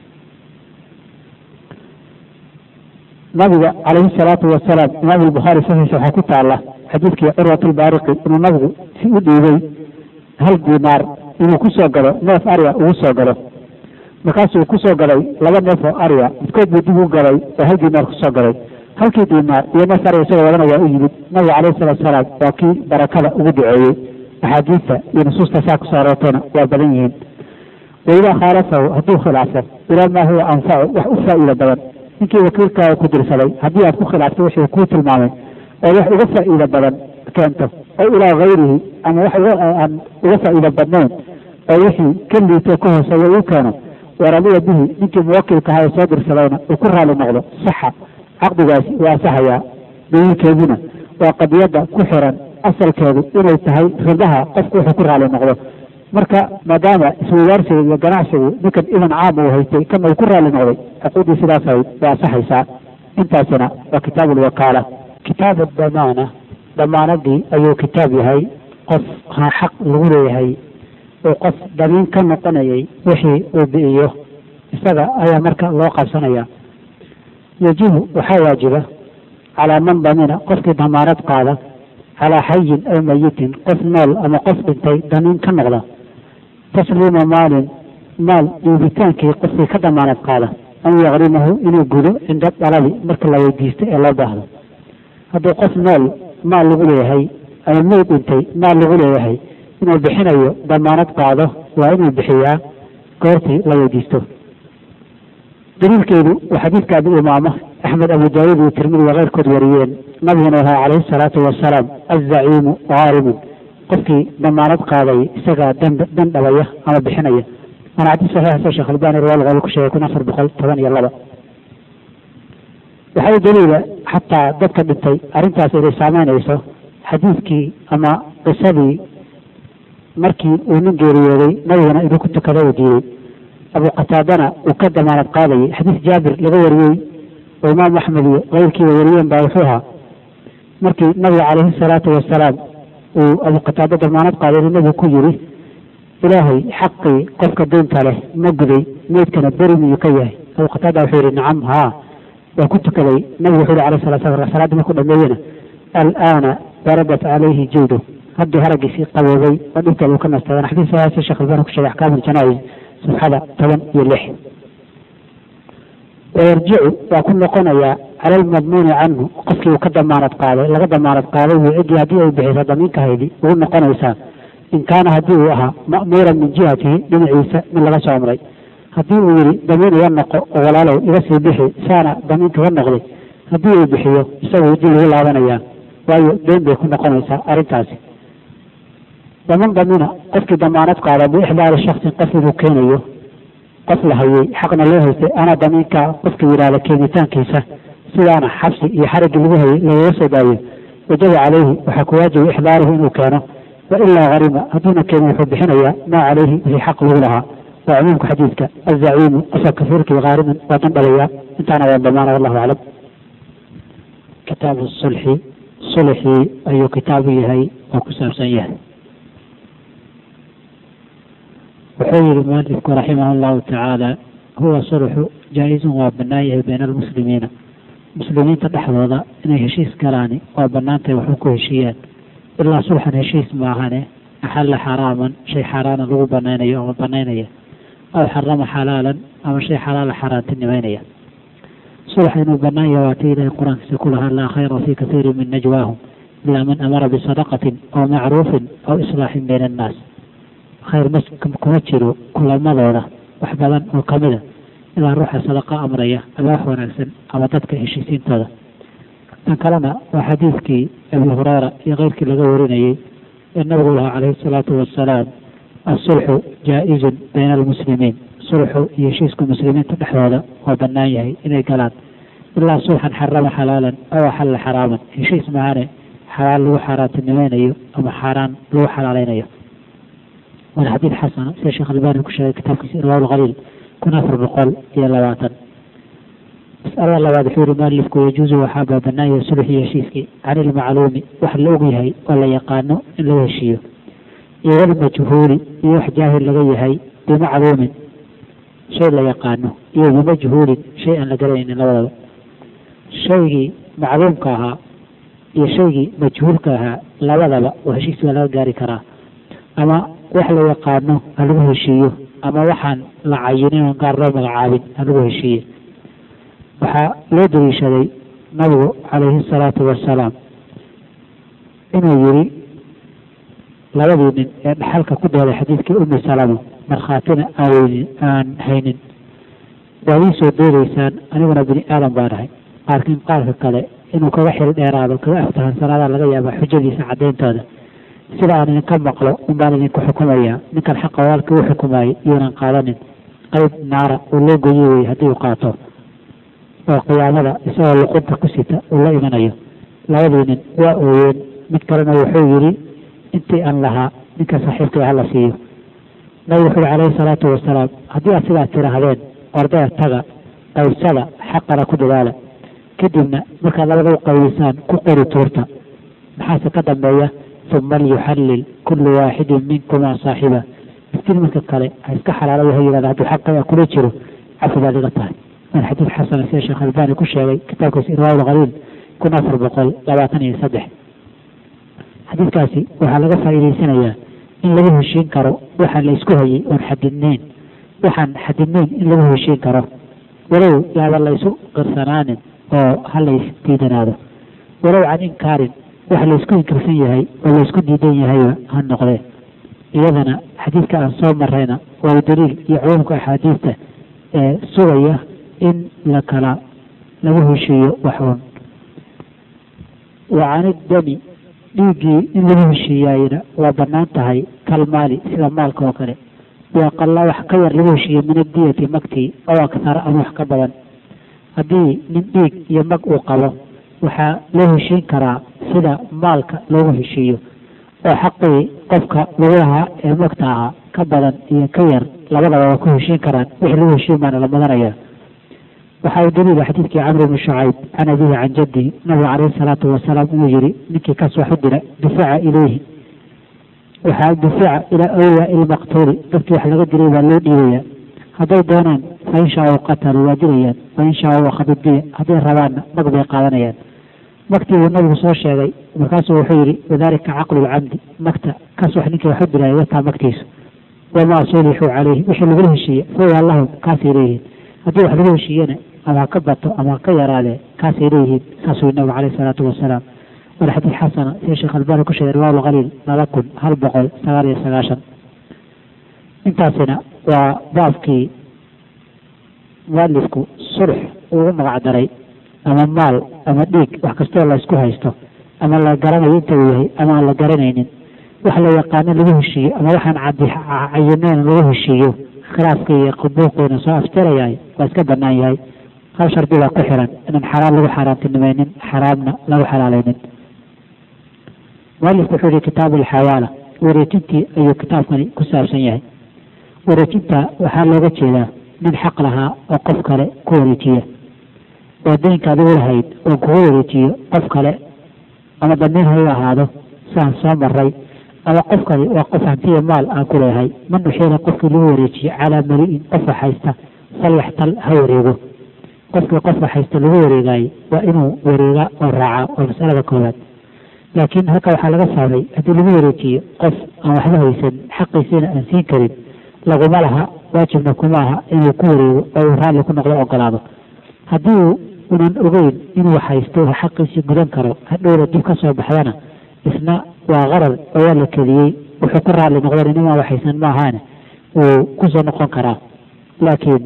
nabiga calayhi salaatu wasalaam imaam albukhaari saxiisa waxaa ku taala xadiidkii curwat lbaariqi inuu nabigu si u dhiibay hal diinaar inuu kusoo gado neef arya ugu soo gado markaasuu kusoo gaday laba neef oo arya midkood buu dib u gaday oo hal diinaar kusoo gaday halkii diinaar iyo neef arya isagoo wadana waa u yimid nabiga calayhi salaatu wasalaam waa kii barakada ugu duceeyey axaadiista iyo nusuusta saa kusoo aroortayna waa badan yihiin waidaa khaalafahu hadduu khilaafo ilaa maa huwa anfacu wax u faa'iida badan ninkii wakiilkaaga ku dirsaday haddii aad ku khilaafto wixii kuu tilmaamay oo wax uga faa'iida badan keento oo ilaa hayrihi ama wax aan uga faa'iida badnayn oo wixii ka liito ka hooseeya uu keeno waradiya bihi ninkii muwakilka ahaa ee soo dirsadayna uu ku raali noqdo saxa caqdigaasi waa asahayaa daliilkeeduna waa qadiyadda ku xiran asalkeedu inay tahay ridaha qofku wuxuu ku raali noqdo marka maadaama iswadaarsiga iyo ganacsigu ninkan idan caam uu haystay kana uu ku raali noqday cuquuddii sidaas ahayd waa asaxaysaa intaasina waa kitaabu lwakaala kitaabu damaana damaanadii ayuu kitaab yahay qof ha xaq lagu leeyahay oo qof damiin ka noqonayay wixii uu bi'iyo isaga ayaa marka loo qabsanaya yajibu waxaa waajiba calaa man damina qofkii damaanad qaada calaa xayin aw mayitin qof nool ama qof dhintay damiin ka noqda tasliima maalin maal dhiibitaankii qofkii ka damaanad qaada an yakrimahu inuu gudo cinda dalabi marka la weydiisto ee loo baahdo hadduu qof nool maal lagu leeyahay ama meyd dhintay maal lagu leeyahay inuu bixinayo damaanad qaado waa inuu bixiyaa goortii la weydiisto daliilkeedu waa xadiidka abi umaama axmed abu daawuud iyo tirmidi iyo keyrkood wariyeen nabiguna wahaa calayhi salaatu wasalaam azaciimu haarimun qofkii damaanad qaaday isagaa dan dan dhabaya ama bixinaya waana xadiis saxiixa sheekh albani riwaal qol ku sheegay kun afar boqol toban iyo laba waxaa u daliila xataa dadka dhintay arrintaas inay saameynayso xadiidkii ama qisadii markii uu nin geeriyooday nabigana inuu ku tukado uu diiday abu qataadana uu ka damaanad qaadayay xadiis jaabir laga wariyey oo imaam axmed iyo keyrkiiba wariyeen baa wuxuu ahaa markii nabiga calayhi salaatu wasalaam uu abu qataado damaanad qaaday inuu nabigu ku yiri ilaahay xaqii qofka deynta leh ma guday meydkana beri miyuu ka yahay abu qataada wuxuu yihi nacam haa waa ku tukaday nabigu wuxuu yihi alayh salatu salam salaadii markuu dhameeyena alaana baradat calayhi jildu haddii haraggiisii qaboobay oo dhibkeeda uu ka nastay waana xadiis saxiixa sheekh albani ku sheegay axkaam aljanaa'iz safxada toban iyo lix wayarjicu waa ku noqonayaa cala almadmuuni canhu qofkii uu ka damaanad qaaday laga damaanad qaaday buu ciddii haddii ay bixiso damiinkahaydi ugu noqonaysaa in kaana haddii uu ahaa ma'muuran min jihatihi dhinaciisa mid laga soo amray haddii uu yihi damiin iga noqo oo walaalow iga sii bixi saana damiinkaga noqday haddii uu bixiyo isagu dib lagu laabanayaa waayo deen bay ku noqonaysaa arrintaasi daman damina qofkii damaanad qaada biixdaari shaksin qof inuu keenayo qof la hayay xaqna loo haystay anaa damiinka qofka yidhaahda keenitaankiisa sidaana xabsi iyo xariggii lagu hayay lagaga soo daayo wajaba calayhi waxaa ku waajiba ixdaaruhu inuu keeno wa ilaa harima hadduuna keenin wuxuu bixinayaa maa calayhi wixii xaq lagu lahaa waa cumuumka xadiidka azaciimu qofka kafiirkii haariman waa dan dhalayaa intaana waa damaana wallahu aclam kitaabu sulxi sulxii ayuu kitaabu yahay oo ku saabsan yahay wuxuu yihi mualifku raximah allahu tacaala huwa sulxu jaa-izun waa bannaan yahay bayna almuslimiina muslimiinta dhexdooda inay heshiis galaani waa bannaantay waxu ku heshiiyaan ilaa sulxan heshiis maahane axalla xaraaman shay xaaraana lagu banaynayo ama banaynaya aw xarama xalaalan ama shay xalaala xaaraantinimeynaya sulxa inuu bannaan yahay waata ilahay qur-aankiisa ku lahaa laa khayra fii kathiirin min najwaahum ilaa man amara bisadaqatin aw macruufin aw islaaxin bayna annaas khayr ma kuma jiro kulamadooda wax badan oo kamida ilaa ruuxa sadaqa amraya ama wax wanaagsan ama dadka heshiisiintooda tan kalena waa xadiidkii abi hureyra iyo keyrkii laga warinayey ee nabigu lahaa calayhi salaatu wasalaam asulxu jaa-izun bayna almuslimiin sulxu iyo heshiisku muslimiinta dhexdooda waa bannaan yahay inay galaan ilaa sulxan xarama xalaalan aw axalla xaraaman heshiis maahane xalaal lagu xaaraantinimaynayo ama xaaraan lagu xalaaleynayo waana xadiid xasana sida sheekh albani ku sheegay kitaabkiisa irwaa lkhaliil kun afar boqol iyo labaatan mas'alada labaad wuxuu yihi mualifku yajuusu waxaa baabanaaya sulxii heshiiskii can ilmacluumi wax la og yahay oo la yaqaano in laga heshiiyo iyo walmajhuuli iyo wax jaahil laga yahay bimacluumin shay la yaqaano iyo bimajhuulin shay aan la garanaynin labadaba shaygii macluumka ahaa iyo shaygii majhuulka ahaa labadaba oo heshiis waa laga gaari karaa ama wax la yaqaano ha lagu heshiiyo ama waxaan la cayinin oon gaar loo magacaabin ha lagu heshiiye waxaa loo daliishaday nabigu calayhi salaatu wasalaam inuu yiri labadii nin ee dhaxalka ku dooday xadiidkii umi salamo markhaatina aan aan haynin waad ii soo doodaysaan aniguna bini aadan baan ahay qaarkiin qaarka kale inuu kaga xil dheeraado kaga aftahansanaada laga yaaba xujadiisa cadayntooda sida aan idinka maqlo unbaan idinku xukumayaa ninkan xaqa walaalkii u xukumayay iyuunan qaadanin qayb naara uu loo goyi weyey haddii uu qaato oo qiyaamada isagoo luqunta ku sita uu la imanayo labadii nin waa ooyeen mid kalena wuxuu yidhi intii aan lahaa ninka saaxiibkay hala siiyo nabigu wuxu uhi calayhi salaatu wasalaam haddii aad sidaas tidhaahdeen ordaya taga qaybsada xaqana ku dadaala kadibna markaad labada u qaybisaan ku qori tuurta maxaase ka dambeeya uma liyuxallil kullu waaxidin minkumaa saaxiba iftiin marka kale ha iska xalaala ha yidhahda hadduu xaqaya kula jiro cafi baad iga tahay waana xadiid xasana sida sheekh albani ku sheegay kitaabkiisa irwaal khaliil kun afar boqol labaatan iyo saddex xadiidkaasi waxaa laga faa'iidaysanayaa in lagu heshiin karo waxaan la isku hayay oon xadidnayn waxaan xadidnayn in lagu heshiin karo walow yaaba la isu qirsanaanin oo ha la isdiidanaado walow can inkaarin wax la isku inkirsan yahay oo la isku diidan yahayba ha noqdee iyadana xadiidka aan soo marayna waa daliil iyo cumuumka axaadiista ee sugaya in la kala lagu heshiiyo waxuun wa can iddami dhiiggii in lagu heshiiyaayna waa bannaan tahay kalmaali sida maalka oo kale waaqalla wax ka yar lagu heshiiyo min adiyati magtii oo aksara ama wax ka badan haddii nin dhiig iyo mag uu qabo waxaa loo heshiin karaa sida maalka loogu heshiiyo oo xaqii qofka lagu lahaa ee magta ahaa ka badan iyo ka yar labadaba waa ku heshiin karaan wixii lagu heshiin baana la madanaya waxaa u daliila xadiidkii camr ibni shucayb can abihi can jaddihi nabiga calayhi salaatu wasalaam inuu yihi ninkii kas wax u dira dufica ilayhi waxaa dufica ilaa awliyaa ilmaqtuuli dadkii wax laga diray baa loo dhiibaya hadday doonaan fa in shaau qataluu waa dilayaan fa in shaau akhadu diya hadday rabaanna mag bay qaadanayaan magtii buu nabigu soo sheegay markaasuu wuxuu yihi wadalika caqlu lcamdi magta kas wax ninkii wax u diraya wataa magtiisu wamaa sulixuu calayhi wixii lagula heshiiye fawa lahum kaasay leeyihiin haddii wax lagu heshiiyena ama ha ka bato ama ha ka yaraadee kaasay leeyihiin saasuu nabigu caleyhi salaatu wasalaam waana xadiid xasana sida sheekh albani ku sheegay riwaal khaliil laba kun hal boqol sagaal iyo sagaashan intaasina waa baabkii mualifku sulx ugu magac daray ama maal ama dhiig wax kastoo la isku haysto ama la garanayo inta uu yahay ama aan la garanaynin wax la yaqaano lagu heshiiyo ama waxaan cayinayn lagu heshiiyo khilaafka iyo qubuuqiina soo aftirayahay waa iska banaan yahay hal shardi baa ku xiran inaan xaraam lagu xaaraantinimaynin xaraamna lagu xalaalaynin mualifku wuxuu yihi kitaabu alxawaala wareejintii ayuu kitaabkani ku saabsan yahay wareejinta waxaa looga jeedaa nin xaq lahaa oo qof kale ku wareejiya oo daynka adigu lahayd oo kugu wareejiyo qof kale ama damiin ha u ahaado saan soo maray ama qofkani waa qof hantiya maal aan ku leehay man uxiila qofkii lagu wareejiye calaa mali'in qofa haysta falyaxtal ha wareego qofkii qofa haysta lagu wareegaaye waa inuu wareega oo raaca waa masalada koowaad laakiin halka waxaa laga fahmay haddii lagu wareejiyo qof aan waxba haysan xaqiisiina aan siin karin laguma laha waajibna kuma aha inuu ku wareego oo uu raalli ku noqdo ogolaado haddii unan ogeyn inuu haysto xaqiisii gudan karo hadhowna dib ka soo baxdana isna waa qarar oo waa la keliyey wuxuu ku raalli noqdan inamaa waxaysan ma ahaane wuu kusoo noqon karaa laakiin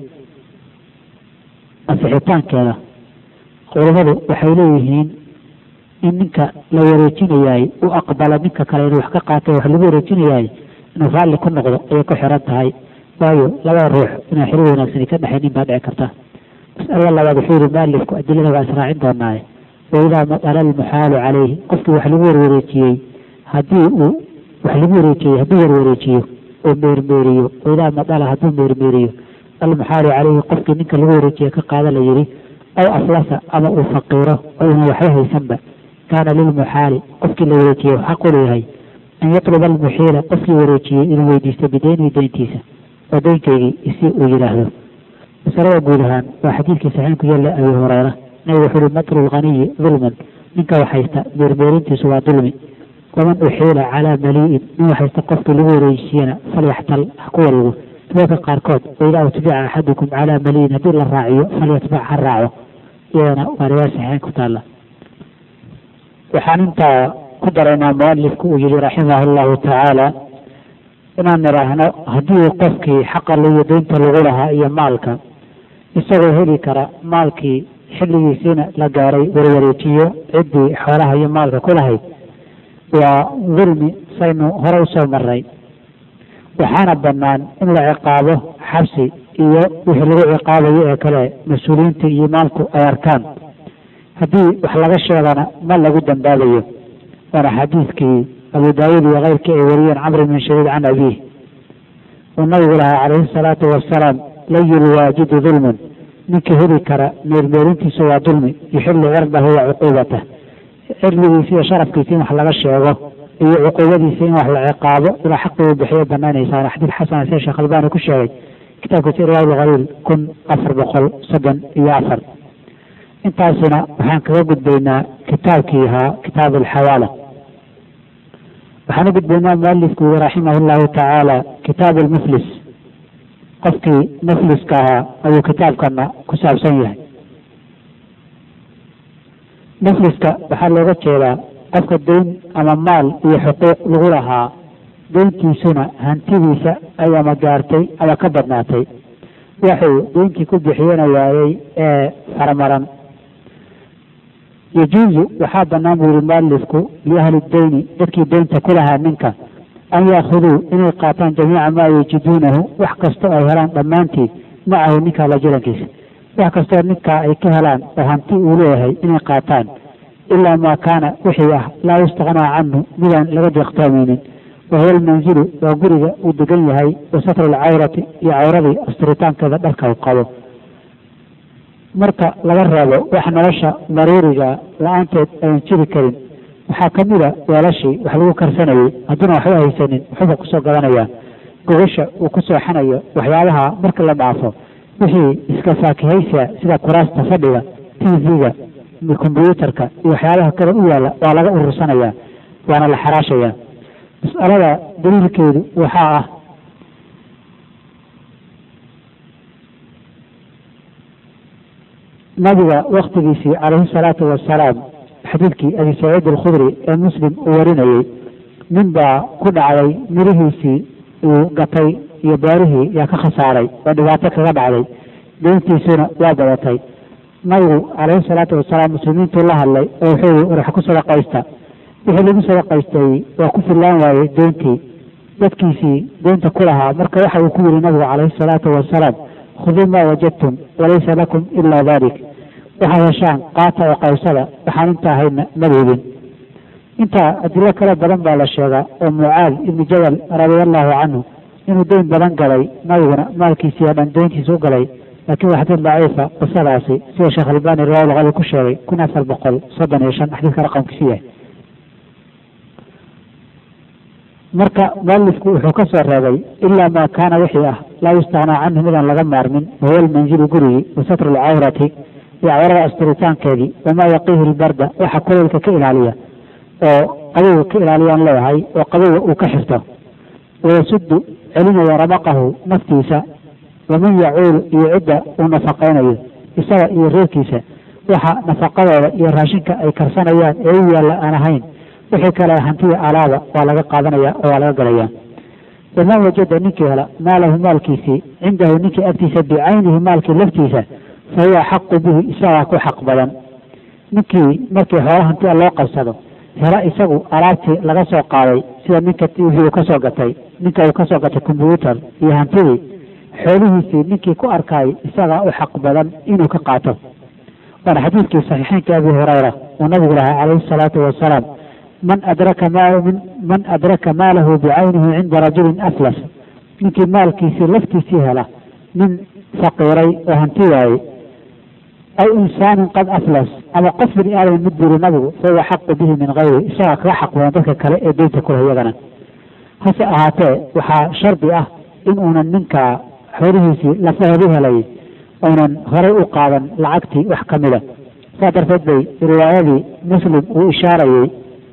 ansixitaankeeda culimadu waxay leeyihiin in ninka la wareejinayaay u aqbalo ninka kale inuu wax ka qaatay wax lagu wareejinayaay inuu raalli ku noqdo ayay ku xiran tahay waayo labada ruux inaan xiriir wanaagsani ka dhexaynin baa dhici karta masalada labaad wuxuu yihi mualifku adilada waa israacin doonaaye waidaa madala almuxaalu calayhi qofkii wax lagu warwareejiyey haddii uu wax lagu wareejiyey hadduu warwareejiyo oo meermeeriyo waidaa madala hadduu meermeeriyo almuxaalu calayhi qofkii ninka lagu wareejiye ka qaada la yidhi aw aflasa ama uu faqiiro oo una waxba haysanba kaana lilmuxaali qofkii la wareejiyey xaq u leeyahay an yatluba almuxiila qofkii wareejiyey inuu weydiisto bideynihi deyntiisa oo deynkaygii isi uu yidhaahdo masalada guud ahaan waa xadiidkii saxiin ku yaalla abi hureyra nabigu wuxuu uhi matlu lghaniyi dulman ninka wax haysta meermeerintiisu waa dulmi waman uxiila calaa malii'in nin wax haysta qofkii lagu wareejiyena falyaxtal ha ku wareego riwaayadka qaarkood waidaa utbica axadukum calaa malii'in haddii la raaciyo falyatbac ha raaco iyadana waa riwaaya saxiin ku taalla waxaan intaa ku daraynaa mualifku uu yihi raximah allahu tacaala inaan nidhaahno haddii qofkii xaqa liyo deynta lagu lahaa iyo maalka isagoo heli kara maalkii xilligiisiina la gaaray warwareejiyo ciddii xoolaha iyo maalka ku lahayd waa dulmi saynu hore usoo maray waxaana bannaan in la ciqaabo xabsi iyo wixii lagu ciqaabayo ee kale mas-uuliyiinta iyo imaamku ay arkaan haddii wax laga sheegana ma lagu dambaabayo waana xadiidkii abu daawuud iyo keyrkii ay wariyeen camr bin shadiid can abiih uu nabigu lahaa calayhi salaatu wasalaam layul waajidu dulmun ninka heli kara meermeerintiisa waa dulmi yuxilu cirdahu wa cuquubatah cirdigiisa iyo sharafkiisa in wax laga sheego iyo cuquubadiisa in wax la ciqaabo ilaa xaqi uu bixiyo banaanaysa waana xadiid xasan sida sheekh albani ku sheegay kitaabkiisa irwaab lkhaliil kun afar boqol soddon iyo afar intaasina waxaan kaga gudbaynaa kitaabkii ahaa kitaab alxawaala waxaan u gudbaynaa mualifku yiri raximah llahu tacaala kitaab almuflis qofkii mufliska ahaa ayuu kitaabkana ku saabsan yahay mufliska waxaa looga jeedaa qofka deyn ama maal iyo xuquuq lagu lahaa deyntiisuna hantidiisa ay ama gaartay ama ka badnaatay waxuu deyntii ku bixiyana waayey ee farmaran yajuuzu waxaa banaan buu yihi mualifku liahli deyni dadkii deynta ku lahaa ninka an yaakuduu inay qaataan jamiica maa yajiduunahu wax kastoo ay helaan dhammaantii macahu ninka la jirankiisa wax kastoo ninkaa ay ka helaan oo hanti uu leeyahay inay qaataan ilaa maa kaana wixii ah laa yustaqnaa canhu midaan laga deeqtoomaynin wahuwa almanzilu waa guriga uu degan yahay wa satru alcawrati iyo cawradii asturitaankeeda dharka uu qabo marka laga reebo wax nolosha daruuriga la-aanteed ayan jiri karin waxaa kamid a weelashii wax lagu karsanayey hadduuna waxba haysanin waxuba kusoo gadanayaa gogasha uu ku sooxanayo waxyaabaha marka la dhaafo wixii iska faakihaysiga sida kuraasta fadhiga t v-ga kombyuutarka iyo waxyaabaha kale u yaalla waa laga urursanayaa waana la xaraashayaa mas'alada daliilkeedu waxaa ah nabiga waktigiisii calayhi salaatu wasalaam xadiidkii abi saciid alkhudri ee muslim uu warinayey nin baa ku dhacday mirihiisii uu gatay iyo beerihii yaa ka khasaaray oo dhibaato kaga dhacday deyntiisuna waa badatay nabigu calayhi salaatu wasalaam muslimiintuu la hadlay oo wuxuu yihi wax ku sadaqaysta wixii lagu sadaqaystayey waa ku fillaan waayey deyntii dadkiisii deynta ku lahaa marka waxa uu ku yihi nabigu calayhi salaatu wasalaam khuduu maa wajadtum walaysa lakum ilaa dalik waxaad heshaan qaata oo qaybsada waxaan inta ahayna madeedin intaa adilo kale badan baa la sheegaa oo mucaad ibni jabal radiallahu canhu inuu deyn badan galay nabiguna maalkiisii oo dhan deyntiisa u galay laakiin waa xadiid daciifa qisadaasi sida sheekh albani riwaayadulqali ku sheegay kun afar boqol soddon iyo shan xadiidka raqamkiisu yahay marka mualifku wuxuu ka soo reebay ilaa maa kaana wixii ah laa yustaqnaa canhu midaan laga maarmin wahuwa almanzilu gurigii wa satru alcawrati iyo cawrada asturitaankeedii wamaa yaqiihi lbarda waxa kuleylka ka ilaaliya oo qabowga ka ilaaliyaan leeyahay oo qabowga uu ka xirto wayasudu celinaya ramaqahu naftiisa waman yacuulu iyo cidda uu nafaqaynayo isaga iyo reerkiisa waxa nafaqadooda iyo raashinka ay karsanayaan ee u yaalla aan ahayn wixii kale hantiya alaaba waa laga qaadanaya oo waa laga galaya waman wajada ninkii hela maalahu maalkiisii cindahu ninkii agtiisa bicaynihi maalkii laftiisa fa huwa xaqu bihi isagaa ku xaq badan ninkii markii xoolo hantiya loo qabsado hela isagu alaabtii laga soo qaaday sida ninka wixii uu kasoo gatay ninka uu kasoo gatay combyuutar iyo hantidii xoolihiisii ninkii ku arkaay isagaa u xaq badan inuu ka qaato waana xadiidkii saxiixeynka abi hurayra uu nabigu lahaa calayhi salaatu wasalaam man adraka m man adraka maalahu bicaynihi cinda rajulin aflas ninkii maalkiisii laftiisii hela nin faqiiray oo hanti waayey aw insaanin qad aflas ama qof bini aadam mid buri nabigu fahuwa xaqu bihi min hayri isagaa kaga xaq badan dadka kale ee deynta kuleh iyagana hase ahaatee waxaa shardi ah in uunan ninka xoolihiisii lafaheedu helay uunan horay u qaadan lacagtii wax ka mida saa darteed bay riwaayadii muslim uu ishaarayey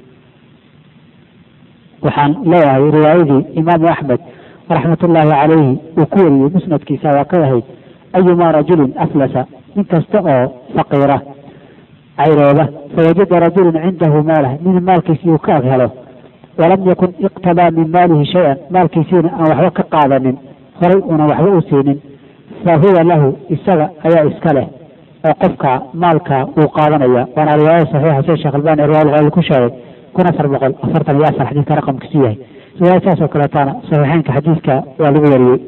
waxaan leeyahay riwaayadii imaamu axmed raxmatullaahi calayhi uu ku wariyey musnadkiisa waa ka ahayd ayumaa rajulin aflasa nin kasta oo faqiira cayrooba fawajada rajulun cindahu maalah nin maalkiisii uu ka ag helo walam yakun iqtabaa min maalihi shay-an maalkiisiina aan waxba ka qaadanin horay uunan waxba u siinin fa huwa lahu isaga ayaa iska leh oo qofka maalka uu qaadanaya waana riwaayada saxiixa sida sheekh albani riwaayal ku sheegay kun afar boqol afartan iyo afar xadiidka raqamkiisu yahay riwaayad saas oo kaleetaana saxiixeynka xadiidka waa lagu wariyey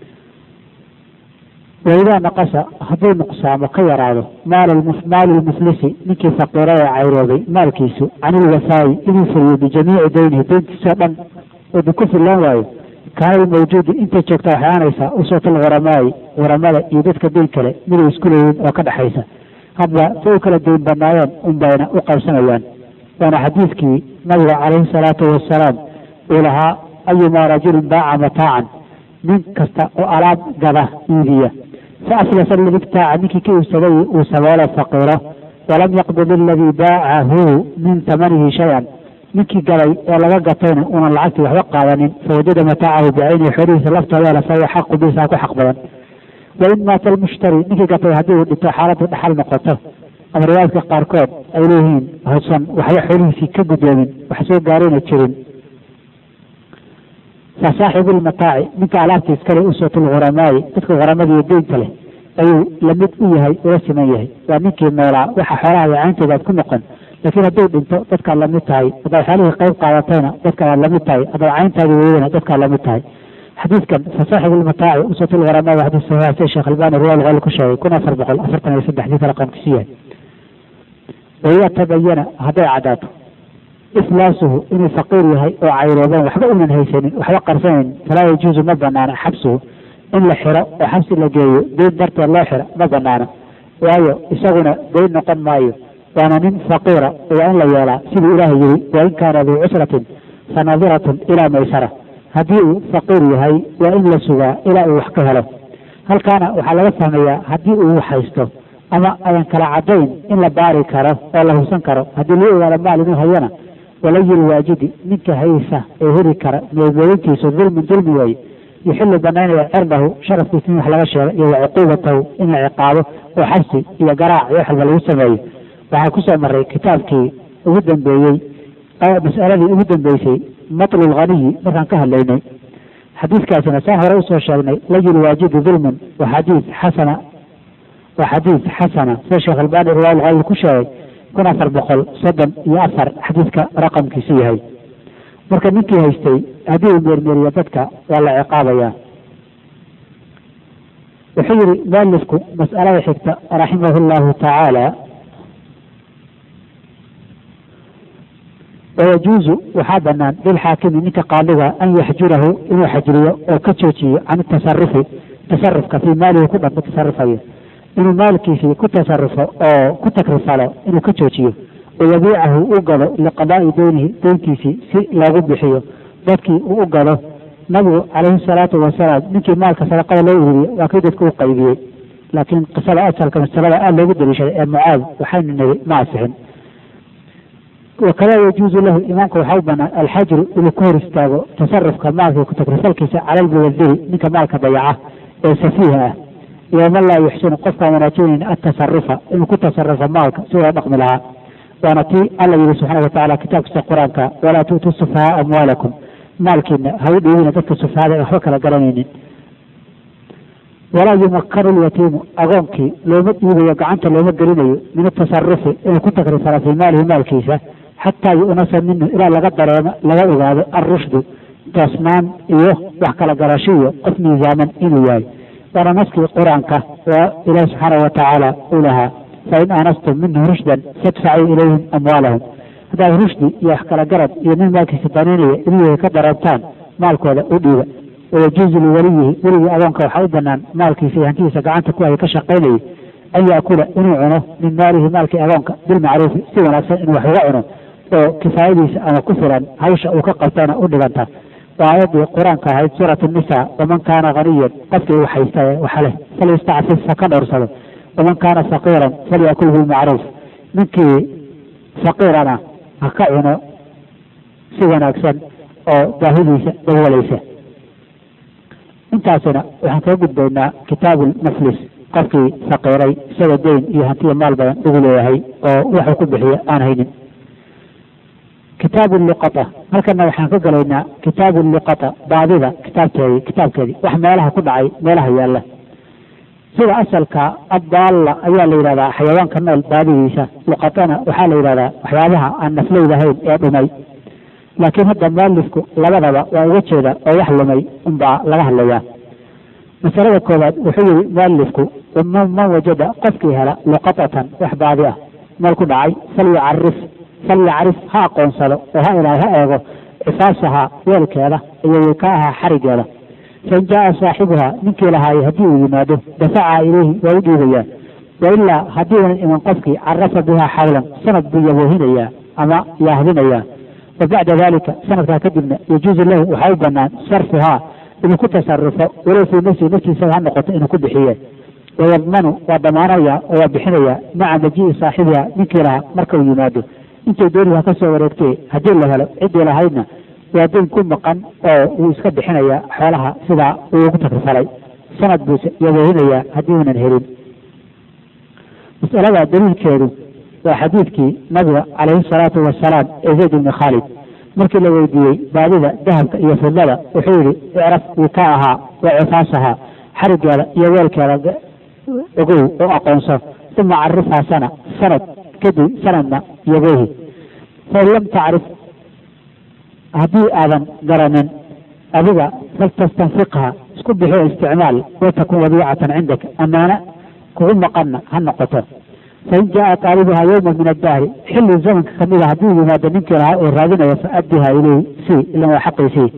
waidaa naqasa hadduu nuqsaamo ka yaraado maalu lmuflisi ninkii faqiira ee cayroobay maalkiisu can ilwafaayi inuu fuliyo bijamiici daynihi deyntiisoo dhan uu ku fillaan waayo kaana lmawjuudi intay joogta waxay aanaysaa uswatul huramaayi huramada iyo dadka deyn kale miday isku leeyihiin oo ka dhexaysa hadba say u kala deyn banaayeen unbayna u qaybsanayaan waana xadiidkii nabiga calayhi salaatu wasalaam uu lahaa ayumaa rajulin baaca mataacan nin kasta oo alaab gada iibiya fa aflasa ladii ibtaaca ninkii ka iibsaday uu saboolo faqiiro walam yaqbid aladii baacahu min tamanihi shay-an ninkii gaday ee laga gatayna uunan lacagtii waxba qaadanin fawajada mataacahu bicaynihi xoolihiisa laftooda hela fahuwa xaqu bisaa ku xaq badan wain maata almushtari ninkii gatay haddii uu dhinto xaaladdu dhaxal noqoto ama riwaayadka qaarkood ay leeyihiin hausan waxba xoolihiisii ka guddoomin wax soo gaarayna jirin fa saaxibu lmataaci ninka alaabta iskale uswatul huramaayi dadka huramada iyo deynta leh ayuu lamid u yahay ula siman yahay waa ninkii noolaa waxa xoolaha cayntooda aad ku noqon laakiin hadduu dhinto dadkaad lamid tahay haddaad xoolihii qayb qaadatayna dadkaad lamid tahay haddaad cayntaadi weydana dadkaad lamid tahay xadiidkan fa saaxibu lmataaci uswatul huramaayi waa xadiis saxiixa sida sheekh albani riwaal qali ku sheegay kun afar boqol afartan iyo saddex xadiidka raqamkiisu yahay waidaa tabayana hadday caddaato iflaasuhu inuu faqiir yahay oo cayrooban waxba unan haysanin waxba qarsanayn falaa yajuusu ma banaana xabsuhu in la xiro oo xabsi la geeyo deyn darteed loo xiro ma banaana waayo isaguna deyn noqon maayo waana nin faqiira waa in la yeelaa siduu ilaahay yiri wain kaana duu cusratin fa nadiratun ilaa maysara haddii uu faqiir yahay waa in la sugaa ilaa uu wax ka helo halkaana waxaa laga fahmayaa haddii uu haysto ama ayan kala cadayn in la baari karo oo la hubsan karo haddii loo ogaado maal inuu hayana walayil waajidi ninka haysa ee heri kara meemeelintiisu dulmin dulmi waaye yuxilu banaynaya cirdahu sharafkiisa in wax laga sheego iyo wa cuquubatahu in la ciqaabo oo xabsi iyo garaac iyo wax walba lagu sameeyo waxaa kusoo maray kitaabkii ugu dambeeyey mas'aladii ugu dambeysay matlu lghaniyi markaan ka hadlaynay xadiiskaasina saan hore usoo sheegnay layil waajidi dulmin waa xadiis xasana waa xadiis xasana sida sheekh albani riwaayal qalil ku sheegay kun afar boqol soddon iyo afar xadiidka raqamkiisu yahay marka ninkii haystay haddii uu meermeeriyo dadka waa la ciqaabayaa wuxuu yihi mualifku mas'alada xigta raximahu llahu tacaala wayajuuzu waxaa banaan lilxaakimi ninka qaadiga an yaxjurahu inuu xajriyo oo ka joojiyo can tasarufi tasarufka fii maalihi ku dhan ku tasarufayo inuu maalkiisii ku tasarufo oo ku takrifalo inuu ka joojiyo wayabiicahu u gado liqadaa'i deynihi deyntiisii si loogu bixiyo dadkii uu u gado nabigu calayhi salaatu wasalaam ninkii maalka sadaqada loo ururiye waa kii dadku u qaybiyey laakiin qisada asalka masalada aada loogu daliishaday ee mucaad waxaynu niri ma asixin wakada yajuuzu lahu imaamka waxaa u banaan alxajru inuu ka hor istaago tasarufka maalka ku takrifalkiisa cala lmuwadiri ninka maalka dayaca ee safiiha ah iyo man laa yuxsinu qofkaan wanaajinayn atasarufa inuu ku tasarufo maalka si loo dhaqmi lahaa waana tii alla yihi subxaana watacala kitaabkiisa qur-aanka walaa tu'tuu sufahaa amwaalakum maalkiina ha u dhiibina dadka sufahada ee waxba kala garanaynin walaa yumakanu lyatiimu agoonkii looma dhiibayo gacanta looma gelinayo min atasarufi inuu ku takrifalo fii maalihi maalkiisa xataa yu'nasa minhu ilaa laga dareemo laga ogaado alrushdu toosnaan iyo wax kala garasho iyo qof miisaaman inuu yahay waana naskii qur-aanka waa ilaahi subxaanahu watacaala uu lahaa fain aanastum minhu rushdan fadfacuu ilayhim amwaalahum haddaad rushdi iyo wax kala garad iyo nin maalkiisa danaynaya inuu ka dareebtaan maalkooda u dhiiba wayajuuzu liwaliyihi weligii adoonka waxaa u banaan maalkiisa iyo hantidiisa gacanta ku haya ka shaqaynayay an yaakula inuu cuno min maalihi maalkii adoonka bilmacruufi si wanaagsan inuu wax uga cuno oo kifaayadiisa ama ku filan hawsha uu ka qabtana u dhiganta waa aayaddii qur-aanka ahayd suurat nisa waman kaana haniyan qofkii wax haysta waxa leh falyastacfif ha ka dhowrsado waman kaana faqiiran falyakul bilmacruuf ninkii faqiirana ha ka cuno si wanaagsan oo baahidiisa dawalaysa intaasina waxaan kaga gudbaynaa kitaabulmuflis qofkii faqiiray isagoo deyn iyo hantiya maal badan ugu leeyahay oo waxuu ku bixiya aan haynin kitaabu luqata halkana waxaan ka galaynaa kitaabu luqata baadida kitaabkeedii kitaabkeedii wax meelaha ku dhacay meelaha yaalla sida asalka addaalla ayaa la yidhahdaa xayawaanka nool baadidiisa luqatana waxaa la yidhahdaa waxyaabaha aan nafleyda ahayn ee dhumay laakiin hadda mualifku labadaba waa uga jeeda oo wax lumay unbaa laga hadlayaa masalada koowaad wuxuu yihi mualifku man wajada qofkii hela luqatatan wax baadi ah meel ku dhacay falyucarif falyacrif ha aqoonsado oo ha ilaa ha eego cifaasaha weelkeeda iyo wikaaha xarigeeda fain jaaa saaxibuha ninkii lahaayay haddii uu yimaado dafaca ilayhi waa u dhiibayaa wailaa haddii unan iman qofkii carafa bihaa xawlan sanad buu yaboohinayaa ama yahdinayaa wa bacda dalika sanadkaa kadibna yajuuzu lahu waxaa u banaan sarfuhaa inuu ku tasarufo walow fii nafsihi naftiisaba ha noqoto inuu ku bixiye wayadmanu waa damaanaya oo waa bixinaya maca majii'i saaxibiha ninkii lahaa marka uu yimaado intay dooniha ka soo wareegtee haddii la helo ciddii lahaydna waa dayn ku maqan oo wuu iska bixinayaa xoolaha sidaa uu ugu takrifalay sanad buuse yaboohinayaa haddii uunan helin masalada daliilkeedu waa xadiidkii nabiga calayhi salaatu wasalaam ee zayd ibni khaalid markii la weydiiyey baadida dahabka iyo fidlada wuxuu yihi icraf wikaa ahaa wa cifaasahaa xarigeeda iyo weelkeeda ogow oo aqoonso uma carifhaa sana sanad kadib sanadna yaboohi fain lam tacrif haddii aadan garanin adiga faltastanfiqha isku bixiyo isticmaal watakun wadiicatan cindaka amaana kugu maqanna ha noqoto fain jaaa taalibuha yowma min addahri xilli zamanka kamida hadduu yimaado ninkii lahaa oo raadinaya faaddiha ileyhi si ilan waa xaqiisii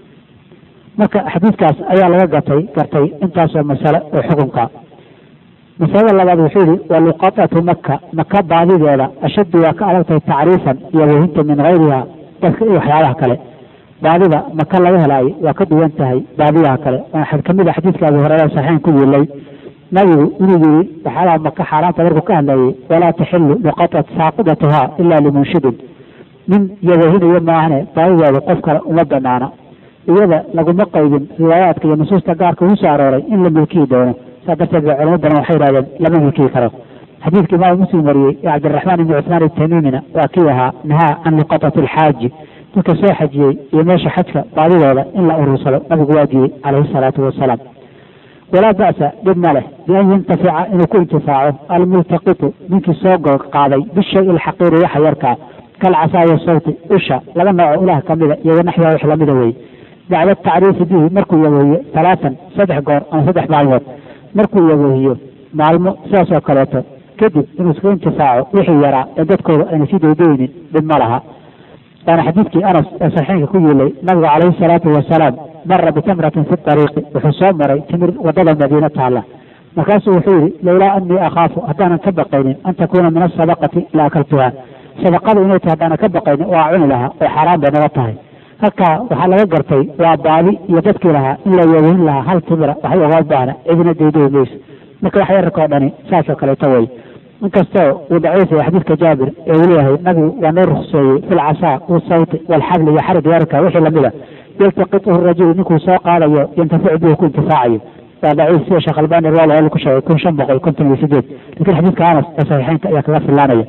marka xadiidkaas ayaa laga gatay gartay intaasoo masale oo xukunka masalada labaad wuxuu yihi wa luqatatu maka maka baadideeda ashaddu waa ka adagtahay tacriifan iyo wahinta min gayriha dadka iyo waxyaabaha kale baadida maka laga helaayo waa ka duwan tahay baadiyaha kale waxaa kamid a xadiidka abu hureyra saxiixan ku yiilay nabigu inuu yiri waxyaalaha maka xaaraanta markuu ka hadlayay walaa taxilu luqatat saaqidatuhaa ilaa limunshidin nin yabahinayo maahane baadideeda qof kale uma banaana iyada laguma qaydin riwaayaadka iyo nusuusta gaarka ugu soo arooray in la milkiyi doono saa darteed ba culamo badan waxay yidhahdeen lama milkiyi karo xadiidka imaamu muslim wariyey ee cabdiraxmaan ibni cusmaan itamimina waa kii ahaa nahaa can luqatati alxaaji dadka soo xajiyey iyo meesha xajka baadidooda in la urursado nabigu waa diiyey calayhi salaatu wasalaam walaa ba'sa dhib ma leh bian yantafica inuu ku intifaaco almultaqitu ninkii soo qaaday bishay ilxaqiiri waxa yarkaa kalcasaaya sawti usha laba nooco ilaah kamida iyo wanaxwiha wax lamida wey bacda tacriifi bihi markuu yaboohiyo talaatan saddex goor ama saddex maalmood markuu yaboohiyo maalmo sidaas oo kaleeto kadib inuu iska intifaaco wixii yaraa ee dadkooda ayna sii daydaynin dhib ma laha waana xadiidkii anas ee saxiixka ku yiilay nabigu calayhi salaatu wasalaam mara bitamratin fi ariiqi wuxuu soo maray timir wadada madiina taalla markaasuu wuxuu yihi lowlaa anii akhaafu haddaanan ka baqaynin an takuuna min asadaqati la akaltuha sadaqada inay tahay haddaanan ka baqaynin waa cuni lahaa oo xaaraan bay naga tahay halkaa waxaa laga gartay waa baadi iyo dadkii lahaa in la yaweyn lahaa hal timira waxba oga baahna cidina dayday mayso marka wax yararkao dhani saasoo kaleeto wey inkastoo uu daciifaya xadiidka jaabir ee uu leeyahay nabigu waa noo rukseeyey fi lcasaa wasawti walxabli iyo xarig yararka wixii lamida yaltaqituhu rajulu ninkuu soo qaadayo yantaficu bihi ku intifaacayo waa daciif sida sheekh albani riwaal ku sheegay kun shan boqol konton iyo sideed lakin xadiidka anas ee saxiixeynka ayaa kaga filaanaya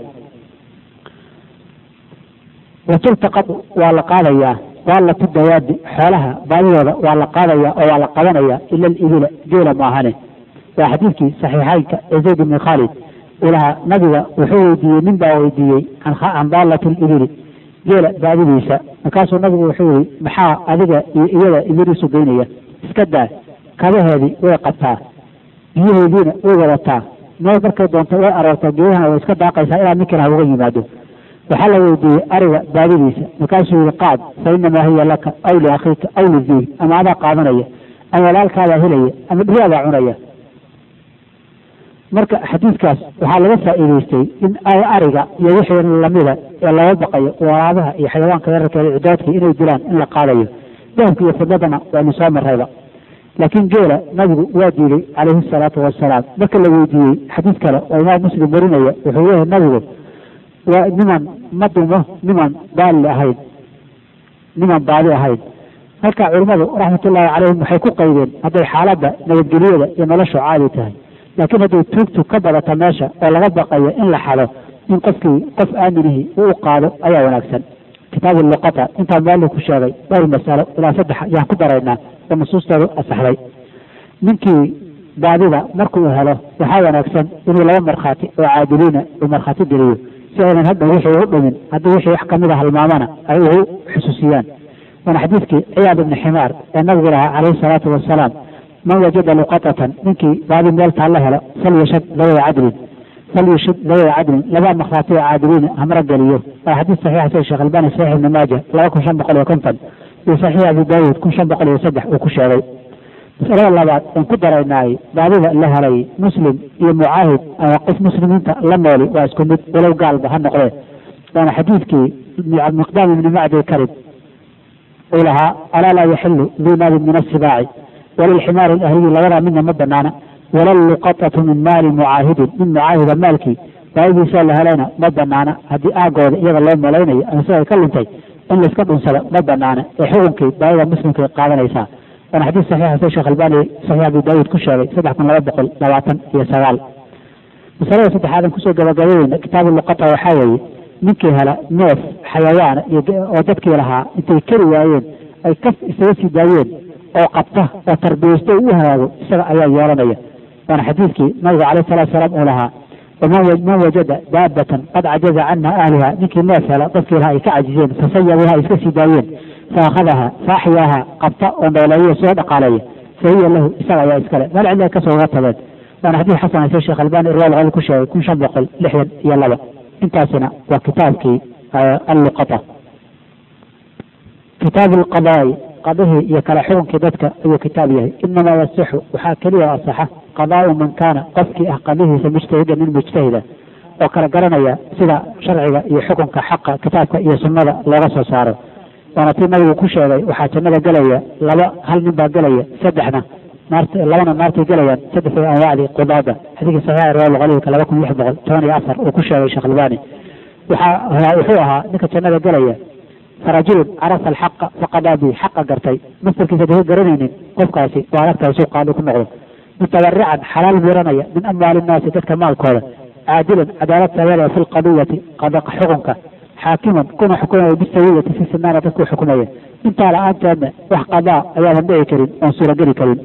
watultaqadu waa la qaadayaa daalatu dawaadi xoolaha baadidooda waa la qaadaya oo waa la qabanaya ila alibila geela maahane waa xadiidkii saxiixeynka ee zayd ibni khaalid ilaha nabiga wuxuu weydiiyey nin baa weydiiyey can daalati libili geela baadidiisa markaasuu nabigu wuxuu yihi maxaa adiga iyo iyada ibiliisu geynaya iska daa kabaheedii way qabtaa biyaheediina way wadataa meel markay doonto way aroortaa geedahana way iska daaqaysaa ilaa ninkina ha uga yimaado waxaa la weydiiyey ariga baadidiisa markaasuu yihi qaad fa inamaa hiya laka aw liakhiika aw lidiig ama adaa qaadanaya ama walaalkaadaa helaya ama dhiraadaa cunaya marka xadiidkaas waxaa laga faa'iidaystay in ariga iyo wixii lamida ee laga baqayo waraabaha iyo xayawaanka yararkeeda cidoodka inay dilaan in la qaadayo dahabka iyo fidladana waanu soo marayba laakiin geela nabigu waa diiday calayhi salaatu wasalaam marka la weydiiyey xadiid kale oo imaam muslim warinaya wuxuu leeyahay nabigu waa niman ma dumo niman baali ahayn niman baadi ahayn marka culimmadu raxmatullaahi calayhim waxay ku qaydeen hadday xaaladda nabadgelyada iyo noloshu caadi tahay laakiin hadday tuugtu ka badata meesha oo laga baqayo in la xado in qofkii qof aaminihii uu u qaado ayaa wanaagsan kitaabu luqata intaa maali ku sheegay dhowr masalo ilaa saddex ayaan ku daraynaa oo nusuustoodu asaxday ninkii baadida markuu helo waxaa wanaagsan inuu laba markhaati oo caadiliina uu markhaati geliyo si aynan hadda wixii u dhimin haddii wixii wax kamida halmaamana ay ugu xusuusiyaan waana xadiidkii ciyaad ibni ximaar ee nabigu lahaa calayhi salaatu wasalaam man wajada luqatatan ninkii baadi meel taalla helo falyashad labada cadlin falyashid labada cadlin laba markhaati oo caadiliina hamra geliyo waa xadiis saxiixa sida sheekh albani saxiix ibni maaja laba kun shan boqol iyo konton iyo saxiix abi daawuud kun shan boqol iyo saddex uu ku sheegay masalada labaad aan ku daraynaay baadida la helay muslim iyo mucaahid ama qof muslimiinta la nooli waa isku mid walow gaalba ha noqdee waana xadiidkii miqdaam ibni macdi karib uu lahaa alaa laa yaxilu duu naabin min asibaaci walilximaari alahliyi labadaa midna ma banaana walalluqatatu min maali mucaahidin min mucaahida maalkii baadidiisa la helayna ma banaana haddii aagooda iyada loo malaynayo ama sida ay ka luntay in layska dhunsado ma banaana ee xukunkii baadida muslimkay qaadanaysaa waana xadiis saxiixa sida sheekh albani saxiix abi daawuud ku sheegay saddex kun laba boqol labaatan iyo sagaal masalada saddexaadan kusoo gabagabayeyna kitaabu luqata waxaa weeye ninkii hela neef xayawaana iyo oo dadkii lahaa intay keri waayeen ay kaf isaga sii daayeen oo qabta oo tarbiyeysto u hagaago isaga ayaa yeelanaya waana xadiidkii nabiga calayh salatu salaam uu lahaa man wajada daabatan qad cajaza canha ahliha ninkii neef hela dadkii lahaa ay ka cajizeen fasayabuha ay iska sii daayeen faakhadaha faaxyaaha qabta oo nooleeyo soo dhaqaaleeya fahiya lahu isaga ayaa iskale meel cidla kasoo uga tageen waana xadiis xasan hayse sheekh albani irwaal qali ku sheegay kun shan boqol lixdan iyo laba intaasina waa kitaabkii alluqata kitaabu alqadaai qadihii iyo kala xukunkii dadka ayuu kitaab yahay inamaa yasixu waxaa keliya asaxa qadaau man kaana qofkii ah qadihiisa mujtahidan min mujtahida oo kala garanaya sida sharciga iyo xukunka xaqa kitaabka iyo sunnada looga soo saaro waana tii nabigu ku sheegay waxaa jannada gelaya laba hal nin baa gelaya saddexna naart labana naartay gelayaan saddexdii anwaacdii qudaada xadiidkii saxiixa riwaal qaliilka laba kun lix boqol toban iyo afar uu ku sheegay sheekh albani waxaa wuxuu ahaa ninka jannada gelaya farajulun carafa alxaqa faqadaa bi xaqa gartay mastarkiisa daka garanaynin qofkaasi waa aragtahay suu qaadi ku noqdo mutabarican xalaal miranaya min amwaali innaasi dadka maalkooda caadilan cadaalad sameynaya fi lqadiyati qadaqa xukunka xaakiman kuna xukumaya bisawiyati fi sinaana dadku xukumaya intaa la-aanteedna wax qadaa ayaadan dhici karin oon suurageli karin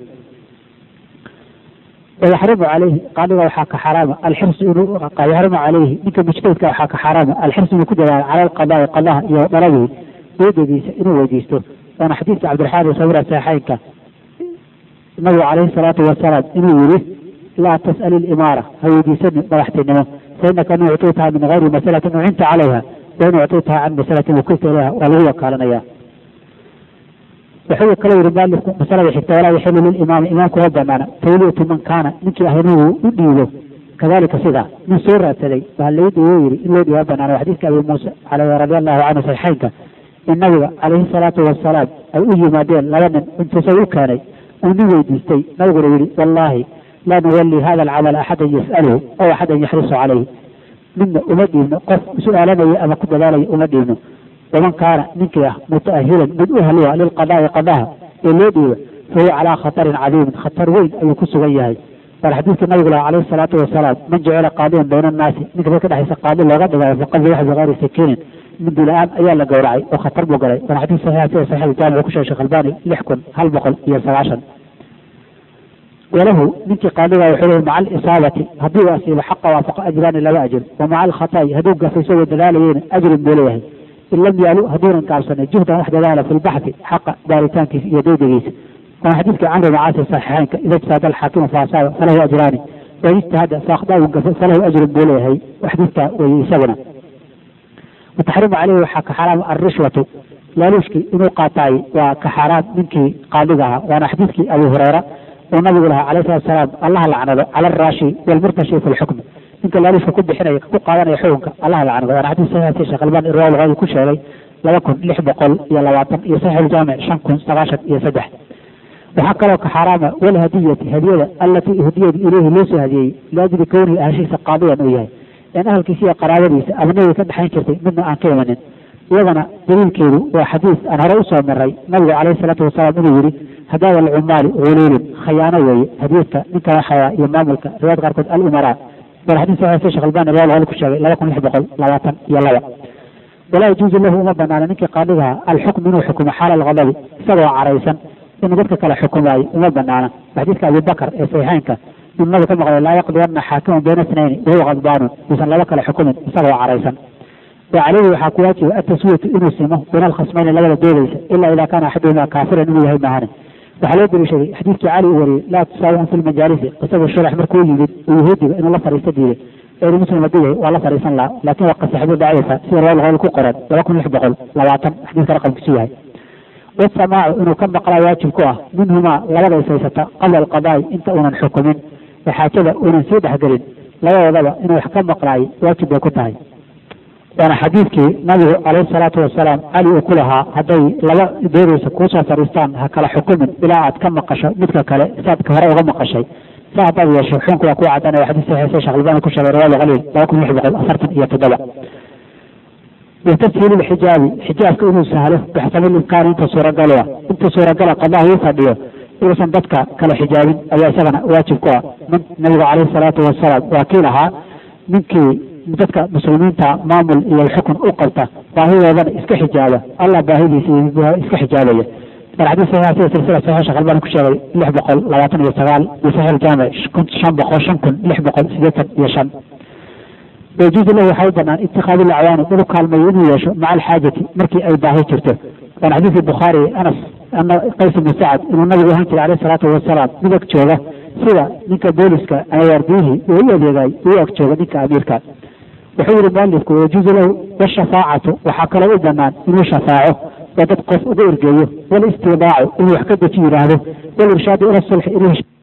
wayaxrimu calayhi qaadiga waxaa ka xaraama alxirsu inuu yaxrimu calayhi ninka mujtahidka waxaa ka xaraama alxirsu inuu ku dadaalo cala alqadaai qadaha iyo dhaladii weydadiisa inuu weydiisto waana xadiidka cabdiraxmaan sawira saxeynka nabigu calayhi salaatu wasalaam inuu yiri laa tas'ali limaara ha weydiisanin madaxtinimo fainaka in uctitaha min gayri masalatin ucinta calayha wain uctitaha can masalatin wakilta ilayha waa lagu wakaalanaya wuxuu kala yiri maalifku masalada xigta walaa yaxilu lilimaami imaamku ma banaana tawliyatu man kaana ninkii ah inuu u dhiibo kadalika sidaa nin soo raadsaday waa lagu dhiibo yiri in loo dhiiba banaana waa xadiiska abi muusa radi allahu canhu saxiixeynka in nabiga calayhi salaatu wasalaam ay u yimaadeen laba nin intuusa u keenay uu nin weydiistay nabiguna yihi wallaahi laa nuwalli hada alcamal axadan yas'aluhu aw axadan yaxrisu calayhi midna uma dhiibno qof su-aalanaya ama ku dadaalaya uma dhiibno waman kaana ninkii ah mutaahilan mid u haliya lilqadaai qadaha ee loo dhiiba fahuwa calaa khatarin cadiimin khatar weyn ayuu ku sugan yahay waana xadiidka nabigu lah calayhi salaatu wasalaam man jacila qaadiyan bayna annaasi ninka dadka dhexaysa qaadi looga dhigayo faqad wax bikayri sakiinin mindi la-aan ayaa la gowracay oo khatar buu galay waana xadiis saxiixa sida saxiix jaamic ku sheegay sheekh albani lix kun hal boqol iyo sagaashan walahu ninkii qaadiga wuxuu leeyahy maca alisaabati haddii uu asiibo xaqa waafaqa ajraani laba ajir wa maca alkhata'i hadduu gafay isagoo dadaalayeyna ajrin buu leeyahay in lam yaalu hadduunan gaabsanay juhdan wax dadaala fi lbaxthi xaqa baaritaankiisa iyo daydigiisa waana xadiidkii camri macaasi saxiixeynka ida ijtahada alxaakimu faasaaba falahu ajraani wain ijtahada faakhdau gafe falahu ajrun buu leeyahay xadiidka weeye isaguna wataxriimu caleyhi waxaa ka xaraam alrishwatu laaluushkii inuu qaataay waa ka xaaraam ninkii qaadiga ahaa waana xadiidkii abu hureyra uu nabigu lahaa calayhi salatu salaam allaha lacnado cala alraashi walmurtashi fi lxukmi ninka laaluushka ku bixinaya ku qaadanaya xukunka allaha lacnado waana xadiis saxiixsi sheekh albani riwaaya luqadi ku sheegay laba kun lix boqol iyo labaatan iyo saxiix uljaamic shan kun sagaashan iyo saddex waxaa kaloo ka xaaraama walhadiyati hadiyada allatii uhdiyada ileyhi loo soo hadiyey liajli kownihi ahashiisa qaadiyan uu yahay in ahalkiisa iyo qaraabadiisa abnadii ka dhexayn jirtay midna aan ka imanin iyadana daliilkeedu waa xadiis aan hore usoo maray nabigu calayhi salaatu wasalaam inuu yihi hadaada alcumaali huluulun khayaano weeye hadiyadka ninka waxaya iyo maamulka riwaayad qaarkood alumaraa bal xadiis saxiix sheekh albani riwaaya luqadi ku sheegay laba kun lix boqol labaatan iyo laba walaa yajuuzu lahu uma banaana ninkii qaadigaha alxukm inuu xukumo xaala alghadabi isagoo caraysan inuu dadka kale xukumaayo uma banaana xadiidka abibakar ee saxiixeynka inuu nabi ka maqlay laa yaqdiyanna xaakiman bayna snayni wahuwa qadbaanun uusan laba kale xukumin isagoo caraysan wa caleyhi waxaa ku waajiba ataswiyatu inuu simo bayna alkhasmayni labada doodaysa ilaa idaa kaana axaduhumaa kaafiran inuu yahay maahane waxaa loo daliishaday xadiidkii cali uu wariyey laa tusaawihum fi lmajaalisi qisadu sharax markuu yimid uu yahuudiga inuu la fariisto diiday eeri muslim haduu yahay waa la fariisan lahaa laakin waa qasaxbu daciifa sida riwaaya luqadi ku qoran laba kun lix boqol labaatan xadiidka raqamkiisu yahay wasamaacu inuu ka maqlaa waajib ku ah minhumaa labada ishaysata qabla alqadaa'i inta uunan xukumin ee xaajada uunan sii dhexgelin labadoodaba inuu wax ka maqlaayo waajib bay ku tahay waana xadiidkii nabigu calayhi salaatu wasalaam cali uu ku lahaa hadday laba doodaysa kuusoo fadhiistaan ha kala xukumin ilaa aad ka maqasho midka kale saad ka hore uga maqashay sa haddaad yeesho xukunku waa kuu cadanaya xadiis saxiisa sheekh albani ku sheegay riwaaya qaliil laba kun lix boqol afartan iyo toddoba watafsiil lxijaabi xijaabka inuu sahlo bixsami imkaani inta suuragalo ah inta suuragala qadaha uu fadhiyo inuusan dadka kala xijaabin ayaa isagana waajib ku ah nabigu calayhi salaatu wasalaam waa kii lahaa ninkii dadka muslimiinta maamul iyo xukun u qabta baahidoodana iska xijaaba allah baahidiisa iska xijaabaya bal xadiis saxiix sida silsila saxiix sheekh albani ku sheegay lix boqol labaatan iyo sagaal iyo saxiix aljaamic shan boqol shan kun lix boqol sideetan iyo shan wayajuuzu lahu waxaa u banaan itikaadu lacwaani inuu kaalmeeyo inuu yeesho maca alxaajati markii ay baahi jirto waana xadiisi bukhaari anas ana qays ibnu sacad inuu nabigu ahaan jiray alayhi salaatu wasalaam mid ag jooga sida ninka booliska ama waardiyihii uu u adeegay uu ag jooga ninka amiirka wuxuu yihi mualifku wayajuuzu lahu washafaacatu waxaa kaloo u banaan inuu shafaaco oo dad qof uga ergeeyo walistidaacu inuu wax ka deji yidhaahdo walirshaadu ila sulxi inuu